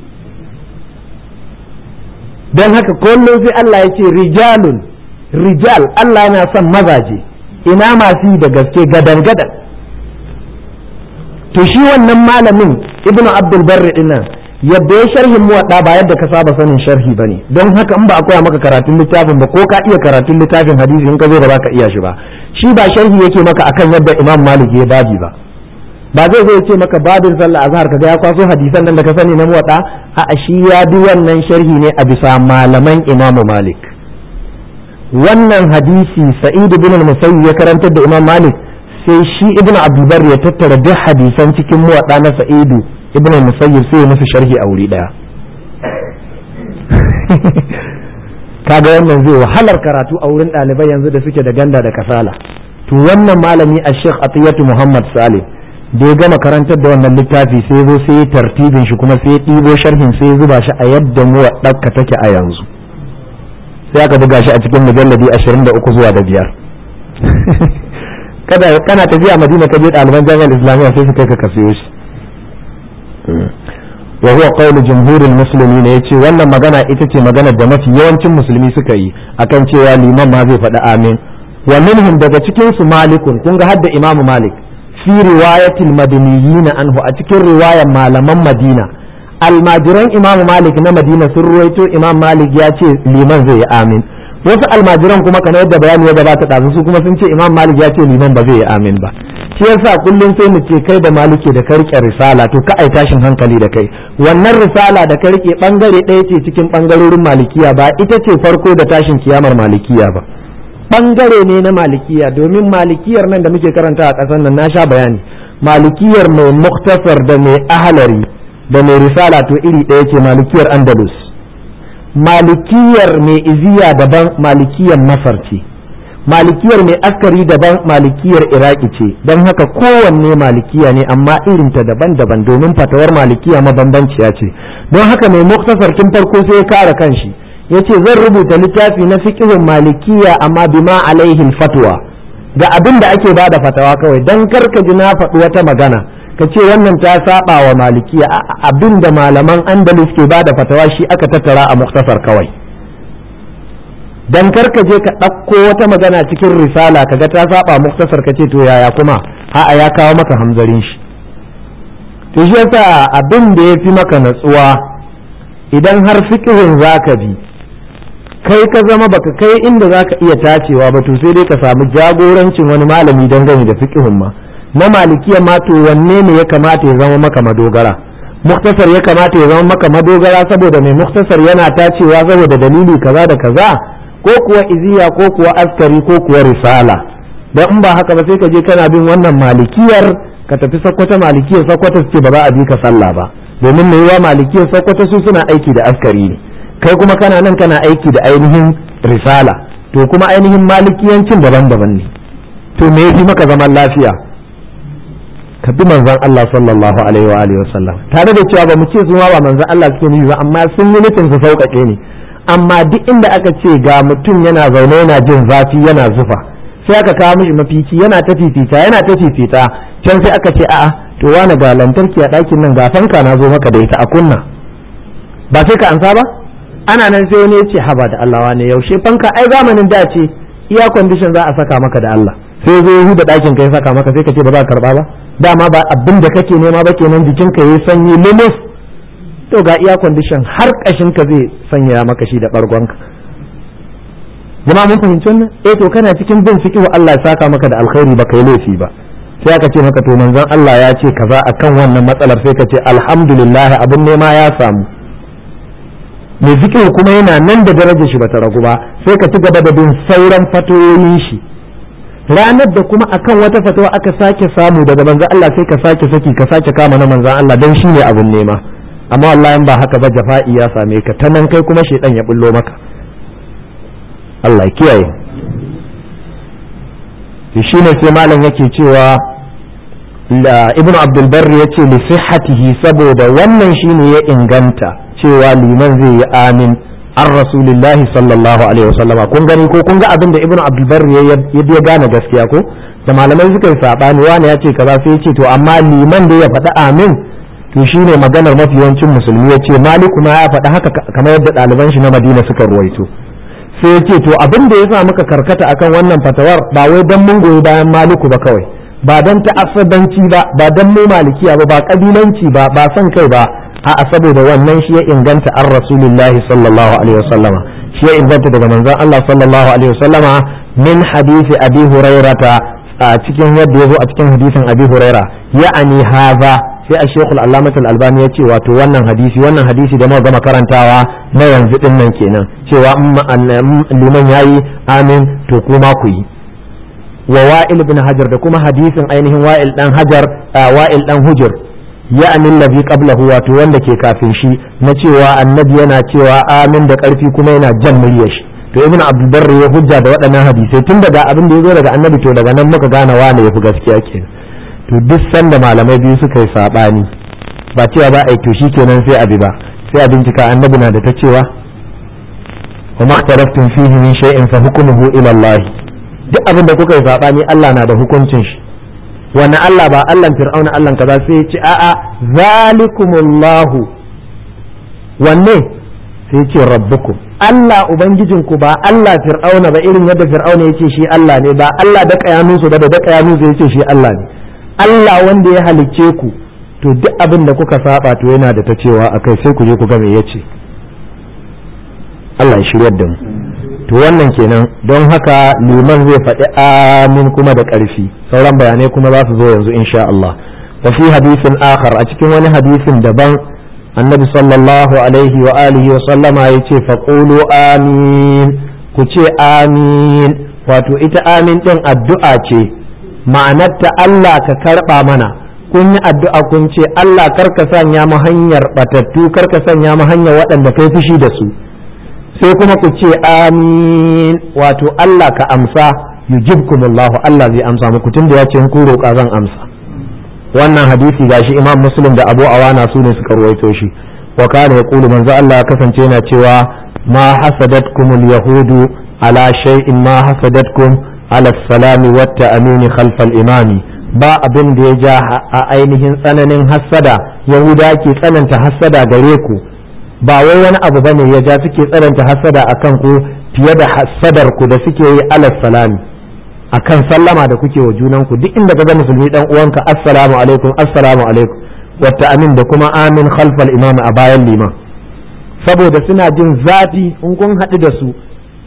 don haka kullum sai Allah ya ce rijalun rijal Allah yana son mazaje ina masu yi da gaske gadan gadan to shi wannan malamin ibnu abdul barri dinnan yadda ya sharhin muwadda ba yadda ka saba sanin sharhi bane don haka in ba a koya maka karatun littafin ba ko ka iya karatun littafin hadisi in ka zo ba ka iya shi ba shi ba sharhi yake maka akan yadda imam malik ya babi ba ba zai zai ce maka babin sallah azhar kaga ya kwaso hadisan nan da ka sani na muwatta a shi ya bi wannan sharhi ne a bisa malaman imamu malik wannan hadisi sa'id ibn al-musayyib ya karantar da imam malik sai shi ibn abdulbar ya tattara duk hadisan cikin muwatta na sa'idu ibn al-musayyib sai ya musu sharhi a wuri daya kaga wannan zai wahalar karatu a wurin ɗalibai yanzu da suke da ganda da kasala to wannan malami a sheikh atiyatu muhammad salim da ya gama karantar da wannan littafi sai zo sai ya tartibin shi kuma sai ya ɗibo sharhin sai ya zuba shi a yadda mu ɗakka take a yanzu sai aka buga shi a cikin mujalladi 23 zuwa da biyar kada kana tafiya madina ka je ɗaliban jami'ar islamiyya sai su kai ka kasiyo shi wa huwa qawlu jumhuril muslimin yace wannan magana ita ce magana da mafi yawancin musulmi suka yi akan cewa liman ma zai faɗi amin wa minhum daga cikin su malikun kun ga hadda imamu malik fi riwayatil madaniyina anhu a cikin riwayan malaman madina almajiran imam malik na madina sun ruwaito imam malik ya ce liman zai yi amin wasu almajiran kuma kana yadda bayani ya gabata ɗazu su kuma sun ce imam malik ya ce liman ba zai yi amin ba shi yasa kullum sai mu ce kai da maliki da ka rike risala to ka ai tashin hankali da kai wannan risala da ka rike bangare ɗaya ce cikin bangarorin malikiya ba ita ce farko da tashin kiyamar malikiya ba bangare ne na malikiya domin malikiyar nan da muke karanta a ƙasar nan na sha bayani malikiyar mai muktasar da mai ahalari da mai risala to iri ɗaya ce malikiyar andalus malikiyar mai iziya daban malikiyar masar ce malikiyar mai askari daban malikiyar iraki ce don haka kowanne malikiya ne amma irinta daban-daban domin fatawar malikiya mabambanciya ce don haka mai muktasar tun farko sai ya kare kanshi ya ce zan rubuta littafi na fiqhun malikiya amma bima alaihin fatwa ga abin da ake bada fatawa kawai don karka ji na faɗi wata magana ka ce wannan ta saba wa malikiya abin da malaman andalus ke bada fatawa shi aka tattara a muktasar kawai dan karka je ka ɗauko wata magana cikin risala kaga ta saba muktasar ka ce to yaya kuma a'a ya kawo maka hamzarin shi to shi yasa abin da ya fi maka natsuwa idan har fiqhin zaka bi kai ka zama baka kai inda zaka iya tacewa ba to sai dai ka samu jagorancin wani malami dangane da fiqhin ma na malikiya ma to wanne ne ya kamata ya zama maka madogara muktasar ya kamata ya zama maka madogara saboda mai muktasar yana tacewa saboda dalili kaza da kaza ko kuwa iziya ko kuwa askari ko kuwa risala dan in ba haka ba sai ka je kana bin wannan malikiyar ka tafi sakkwata malikiyar sakkwata su ce ba za a bi ka sallah ba domin mai yiwa malikiyar sakkwata su suna aiki da askari ne kai kuma kana nan kana aiki da ainihin risala to kuma ainihin malikiyancin daban-daban ne to me yafi maka zaman lafiya ka bi manzon Allah sallallahu alaihi wa alihi wasallam tare da cewa ba mu ce su ma ba manzon Allah suke nufi ba amma sun yi nufin su sauƙaƙe ne amma duk inda aka ce ga mutum yana zaune yana jin zafi yana zufa sai aka kawo mishi mafici yana ta fifita yana ta fifita can sai aka ce a'a to wani ga lantarki a ɗakin nan ga fanka na zo maka da ita a kunna ba sai ka ansa ba ana nan sai wani ya ce haba da Allah wane yaushe fanka ai zamanin da ce iya kwandishin za a saka maka da Allah sai zo yahu da ɗakin ka ya saka maka sai ka ce ba za ka karba ba dama ba abin da kake nema ba kenan jikin ka yayi sanyi limus to ga iya kwandishin har kashin ka zai sanya maka shi da bargon ka jama'a mun fahimci wannan eh to kana cikin bin fiqhu Allah ya saka maka da alkhairi ba kai laifi ba sai aka ce maka to manzon Allah ya ce kaza akan wannan matsalar sai ka ce alhamdulillah abin nema ya samu mai fiqhu kuma yana nan da darajar shi bata ragu ba sai ka ci gaba da bin sauran fatoyin shi ranar da kuma akan wata fatawa aka sake samu daga manzon Allah sai ka sake saki ka sake kama na manzon Allah dan shine abin nema amma wallahi ba haka ba jafa'i ya same ka ta nan kai kuma shedan ya bullo maka Allah kiyaye shi ne sai malam yake cewa ibnu abdul barri ya ce li sihhatihi saboda wannan shine ya inganta cewa liman zai yi amin an rasulillahi sallallahu alaihi wasallam kun gani ko kun ga abin da ibnu abdul barri ya ya gane gaskiya ko da malamai suka yi sabani wani ya ce kaza sai ya ce to amma liman da ya faɗi amin to shine maganar mafi yawancin musulmi ya ce maliku ma ya faɗi haka kamar yadda ɗaliban shi na madina suka ruwaito sai ya ce to abin da ya sa muka karkata akan wannan fatawar ba wai dan mun goyi bayan maliku ba kawai ba dan ta'assabanci ba ba dan mu malikiya ba ba kabilanci ba ba son kai ba a'a saboda wannan shi ya inganta an rasulullahi sallallahu alaihi wasallama shi ya inganta daga manzon Allah sallallahu alaihi wasallama min hadisi abi hurairata a cikin yadda ya zo a cikin hadisin abi huraira ya'ani haza sai a shekul alamat albani ya ce wato wannan hadisi wannan hadisi da muka gama karantawa na yanzu din nan kenan cewa liman yayi amin to kuma ku yi wa wa'il ibn hajar da kuma hadisin ainihin wa'il dan hajar wa'il dan hujur ya amin ladhi qablahu wato wanda ke kafin shi na cewa annabi yana cewa amin da karfi kuma yana jan muryar shi to ibn abdul barri ya hujja da waɗannan hadisai tun daga abin da ya zo daga annabi to daga nan muka gane wane yafi gaskiya kenan to duk sanda malamai biyu suka yi sabani ba cewa ba a yi to shi kenan sai abi ba sai a bincika annabi na da ta cewa wa makhtalaftum fihi min shay'in fa hukmuhu ila Allah duk abin da kuka yi sabani Allah na da hukuncin shi wani Allah ba Allah fir'auna Allah kaza sai ya ce a'a zalikumullahu wanne sai ya ce rabbukum Allah ubangijinku ba Allah fir'auna ba irin yadda fir'auna yace shi Allah ne ba Allah da kayanunsu ba da da kayanunsu yace shi Allah ne Allah wanda ya halicce ku to duk abin da kuka saba to yana da ta cewa akai sai ku je ku ga me yace Allah ya shiryar da mu to wannan kenan don haka liman zai faɗi amin kuma da ƙarfi sauran bayanai kuma za su zo yanzu insha Allah wa fi hadisin akhar a cikin wani hadisin daban annabi sallallahu alaihi wa alihi wa sallama yace faqulu amin ku ce amin wato ita amin din addu'a ce ma'anarta Allah ka karɓa mana kun yi addu'a kun ce Allah karka sanya mu hanyar batattu karka sanya mu hanyar waɗanda kai fushi da su sai kuma ku ce amin wato Allah ka amsa yujibkumullahu Allah zai amsa muku tunda ya ce ku roƙa zan amsa wannan hadisi gashi Imam Muslim da Abu Awana su ne suka ruwaito shi wa kana yaqulu manzo Allah ya kasance yana cewa ma hasadatkumul yahudu ala shay'in ma hasadatkum ala salami wata amini khalfal imami ba abin da ya ja a ainihin tsananin hassada yahuda ke tsananta hassada gare ku ba wai wani abu bane ya ja suke tsananta hassada akan ku fiye da hassadar ku da suke yi ala salami akan sallama da kuke wa junan ku duk inda kaga musulmi dan uwanka assalamu alaikum assalamu alaikum wata amin da kuma amin khalfal imami a bayan liman saboda suna jin zafi in kun haɗu da su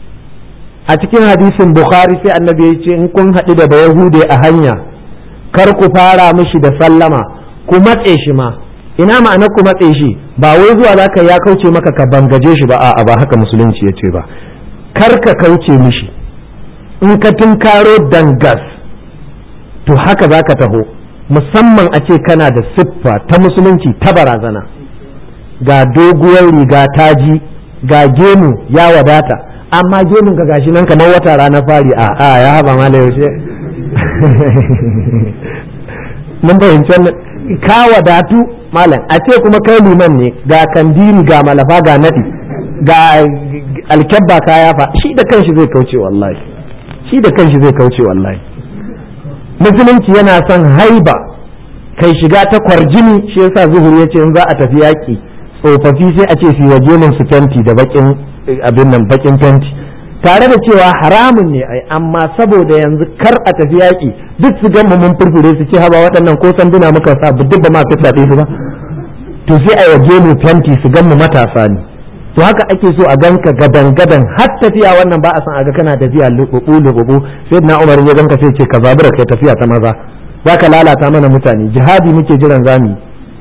a cikin hadisin bukhari sai annabi ya ce in kun haɗu da yahude a hanya kar ku fara mishi da sallama ku matse shi ma ina ma'ana ku matse shi ba wai zuwa zaka ya kauce maka ka bangaje shi ba a'a ba haka musulunci ya ce ba kar ka kauce mishi in ka tunkaro dangas to haka zaka taho musamman a ce kana da siffa ta musulunci ta barazana ga doguwar riga taji ga gemu ya wadata amma gemun ka gashi nan kamar wata rana fari a a ya haba mala yaushe mun fahimci wannan ka wadatu malam a ce kuma kai liman ne ga kandiri ga malafa ga nadi ga alkyabba ka yafa shi da kanshi zai kauce wallahi shi da kanshi zai kauce wallahi musulunci yana son haiba kai shiga ta kwarjini shi yasa zuhur ya ce in za a tafi yaƙi tsofaffi sai a ce su waje min su fenti da bakin abin nan bakin fenti tare da cewa haramun ne ai amma saboda yanzu kar a tafi yaƙi duk su gama mun furfure su ce haba waɗannan ko sanduna muka sa duk ba ma fitna su ba to sai a waje mu fenti su gan mu matasa ne to haka ake so a ganka gadan gadan har tafiya wannan ba a san a ga kana tafiya lububu lububu sai na umar ya ganka sai ce ka zabura kai tafiya ta maza zaka lalata mana mutane jihadi muke jiran zami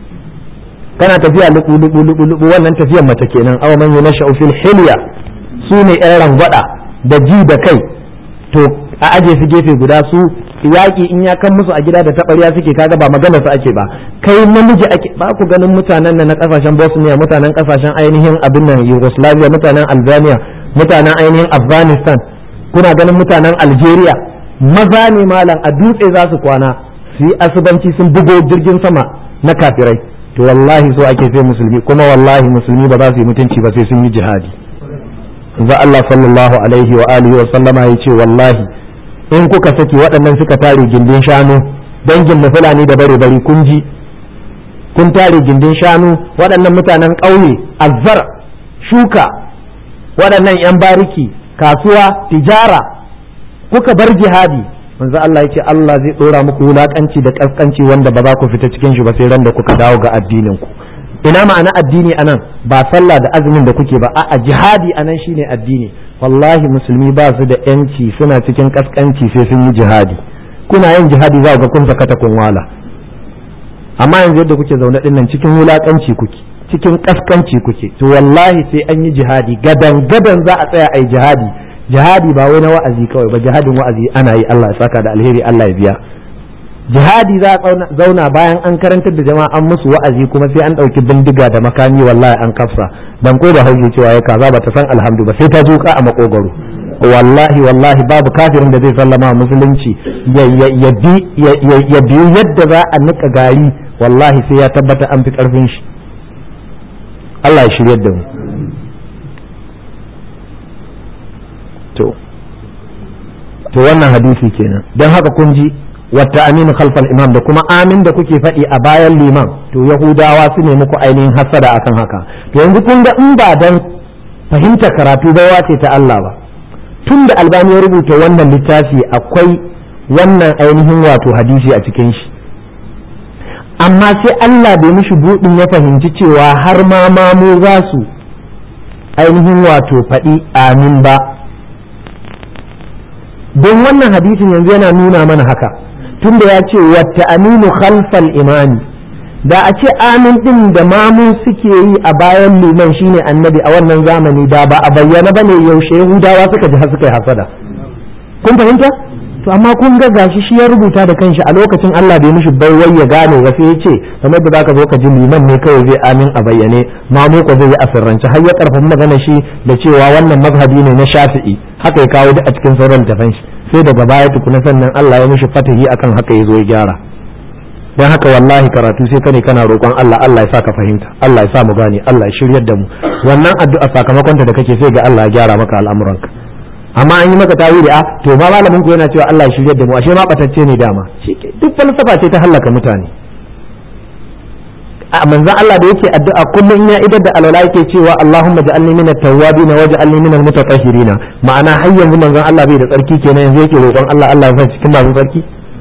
kana tafiya lubu lubu lubu lubu wannan tafiyar mace kenan aw man yunashu fil hilya su ne yan rangwada da ji da kai to a aje su gefe guda su yaƙi in ya kan musu a gida da taɓarya suke kaga ba magana su ake ba kai namiji ake ba ku ganin mutanen nan na kasashen Bosnia mutanen kasashen ainihin abin nan Yugoslavia mutanen Albania mutanen ainihin Afghanistan kuna ganin mutanen Algeria maza ne malam a dutse za su kwana su yi asubanci sun bugo jirgin sama na kafirai to wallahi so ake sai musulmi kuma wallahi musulmi ba za su yi mutunci ba sai sun yi jihadi za Allah sallallahu alaihi wa alihi wa sallama ya ce wallahi in kuka saki waɗannan suka tare gindin shanu dangin mu fulani da bare bari kun ji kun tare gindin shanu waɗannan mutanen ƙauye azzar shuka waɗannan 'yan bariki kasuwa tijara kuka bar jihadi manzo Allah ya ce Allah zai ɗora muku wulaƙanci da ƙasƙanci wanda ba za ku fita cikin shi ba sai ran da kuka dawo ga addinin ku ina ma'ana addini anan ba sallah da azumin da kuke ba a'a jihadi anan shine addini wallahi musulmi ba su da yanci suna cikin kaskanci sai sun yi jihadi kuna yin jihadi za ga kun sakata kun wala amma yanzu yadda kuke zaune din nan cikin wulakanci kuke cikin kaskanci kuke to wallahi sai an yi jihadi gadan gadan za a tsaya ai jihadi jihadi ba wai na wa'azi kawai ba jihadin wa'azi ana yi Allah ya saka da alheri Allah ya biya jihadi za a zauna bayan an karantar da jama'a an musu wa'azi kuma sai an ɗauki bindiga da makami wallahi an kafsa dan ko da hauke cewa ya kaza ba ta san alhamdu ba sai ta duka a makogaro wallahi wallahi babu kafirin da zai sallama musulunci ya biyu yadda za a nika gari wallahi sai ya tabbata an fi karfin shi Allah ya shiryar da mu to to wannan hadisi kenan don haka kun ji wata aminu khalfal imam da kuma amin da kuke faɗi a bayan liman to yahudawa su ne muku ainihin hasada akan haka to yanzu kun ga in ba dan fahimta karatu baiwa ce ta Allah ba tun da albani ya rubuta wannan littafi akwai wannan ainihin wato hadisi a cikin shi amma sai Allah bai mishi buɗin ya fahimci cewa har ma mamu za su ainihin wato faɗi amin ba don wannan hadisin yanzu yana nuna mana haka tunda ya ce wata aminu khalfal imani da a ce amin din da mamu suke yi a bayan liman shine annabi a wannan zamani da ba a bayyana bane yaushe yahudawa suka ji suka yi hasada kun fahimta to amma kun ga gashi shi ya rubuta da kanshi a lokacin Allah bai mishi baiwai ya gane ba sai ya ce kamar da zaka zo ka ji liman ne kawai zai amin a bayyane mamu ko zai yi asirrance har ya karfafa magana shi da cewa wannan mazhabi ne na Shafi'i haka ya kawo duk a cikin sauran tafan shi sai daga baya tukuna sannan Allah ya mishi fatahi akan haka ya zo ya gyara don haka wallahi karatu sai kane kana roƙon Allah Allah ya sa ka fahimta Allah ya sa mu gane Allah ya shiryar da mu wannan addu'a sakamakonta da kake sai ga Allah ya gyara maka al'amuranka amma an yi maka tawili a to ma malamin ku yana cewa Allah ya shiryar da mu ashe ma batacce ne dama duk falsafa ce ta hallaka mutane a manzon Allah da yake addu'a kullum ya idar da alwala yake cewa Allahumma ja'alni min at-tawwabin wa ja'alni min al-mutatahhirin ma'ana har yanzu manzon Allah bai da tsarki kenan yanzu yake roƙon Allah Allah ya sa cikin masu tsarki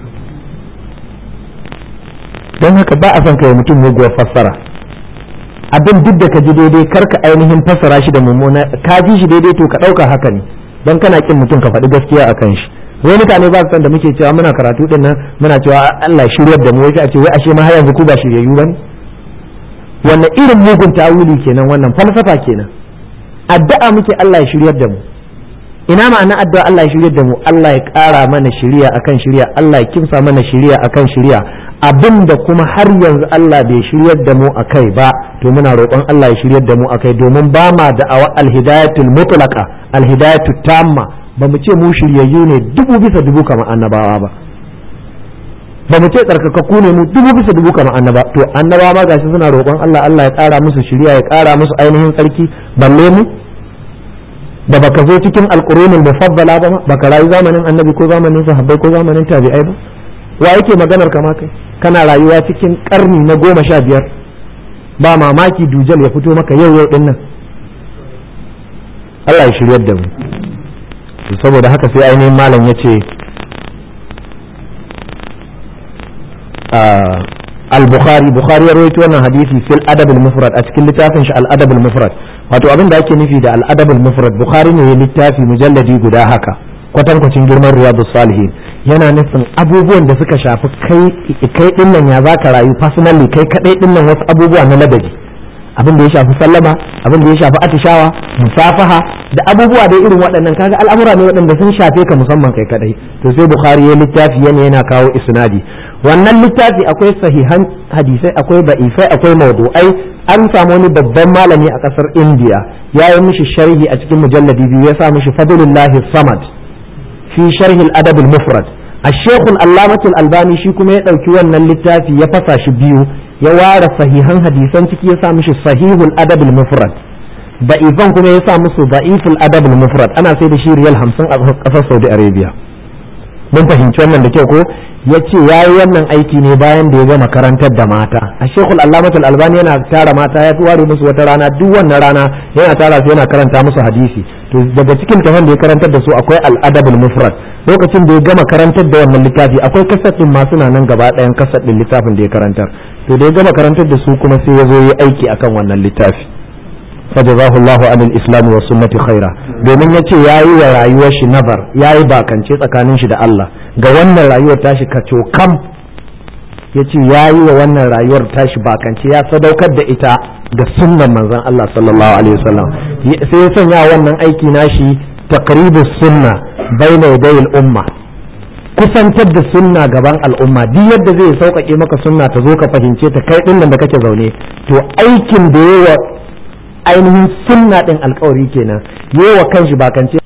don haka ba a son kai mutum muguwar fassara abin duk da ka ji daidai kar ka ainihin fassara shi da mummuna ka ji shi daidai to ka ɗauka haka ne don kana kin mutum ka faɗi gaskiya a kan shi wai mutane ba su san da muke cewa muna karatu din nan muna cewa Allah shiryar da mu wai a ce wai ashe ma har yanzu ku ba shiryayyu bane wannan irin mugun tawili kenan wannan falsafa kenan addu'a muke Allah ya shiryar da mu ina ma'ana addu'a Allah ya shiryar da mu Allah ya ƙara mana shiriya akan shiriya Allah ya kimsa mana shiriya akan shiriya abinda kuma har yanzu Allah bai shiryar da mu akai ba to muna roƙon Allah ya shiryar da mu akai domin ba ma da'awa alhidayatul mutlaqa alhidayatul tamma ba mu ce mu shiryayyu ne dubu bisa dubu kamar annabawa ba ba mu ce tsarkakakku ne mu dubu bisa dubu kamar annaba to annaba ma gashi suna roƙon Allah Allah ya ƙara musu shiriya ya ƙara musu ainihin tsarki balle mu da baka zo cikin alqurunul mufaddala ba baka rayu zamanin annabi ko zamanin sahabbai ko zamanin tabi'ai ba wa yake maganar kama kai kana rayuwa cikin karni na goma sha biyar ba mamaki dujal ya fito maka yau yau din nan Allah ya shiryar da mu saboda haka sai ainihin malam ya ce al-bukhari bukhari ya rawaito wannan hadisi fil adab al-mufrad a cikin littafin shi al-adab al-mufrad wato abin da ake nufi da al-adab al-mufrad bukhari ne ya littafi mujalladi guda haka kwatankwacin girman riyadu salihin yana nufin abubuwan da suka shafi kai kai din nan ya zaka rayu personally kai kadai din nan wasu abubuwa na ladabi abin da ya shafi sallama abin da ya shafi atishawa musafaha da abubuwa da irin waɗannan kaga al'amura ne waɗanda sun shafe ka musamman kai kadai to sai bukhari ya littafi yana yana kawo isnadi wannan littafi akwai sahihan hadisai akwai ba'ifai akwai mawdu'ai an samu wani babban malami a kasar indiya ya yi mishi sharhi a cikin mujalladi biyu ya sa mishi fadlullahi samad fi sharhi al-adab al-mufrad الشيخ العلامة الألباني shi kuma ya ɗauki wannan littafi ya fasa shi biyu ya ware sahihan hadisan ciki ya sa mishi sahihul adab al-mufrad da'ifan kuma ya sa musu da'iful adab al-mufrad ana sai da shi riyal 50 a kasar Saudi Arabia mun fahimci wannan da kyau ko ya ce ya yi wannan aiki ne bayan da ya gama karantar da mata a shekul allamatul albani yana tara mata ya ware musu wata rana duk wannan rana yana tara su yana karanta musu hadisi to daga cikin tafan da ya karantar da su akwai al'adabul mufrad lokacin da ya gama karantar da wannan littafi akwai kasar din masu nan gaba ɗayan kasar din littafin da ya karantar to da ya gama karantar da su kuma sai ya zo yi aiki akan wannan littafi fajazahu Allahu anil islam wa sunnati khaira domin yace yayi wa rayuwar shi nabar yayi bakance tsakanin shi da Allah ga wannan rayuwar tashi kaco kam yace yayi wa wannan rayuwar tashi bakance ya sadaukar da ita ga sunnan manzon Allah sallallahu alaihi wasallam sai ya sanya wannan aiki nashi taqribus sunna baina yaday umma kusantar da sunna gaban al'umma duk yadda zai sauƙaƙe maka sunna ta zo ka fahimce ta kai ɗin da kake zaune to aikin da yawa ainihin sunna ɗin alkawari kenan yawa kanshi ba kance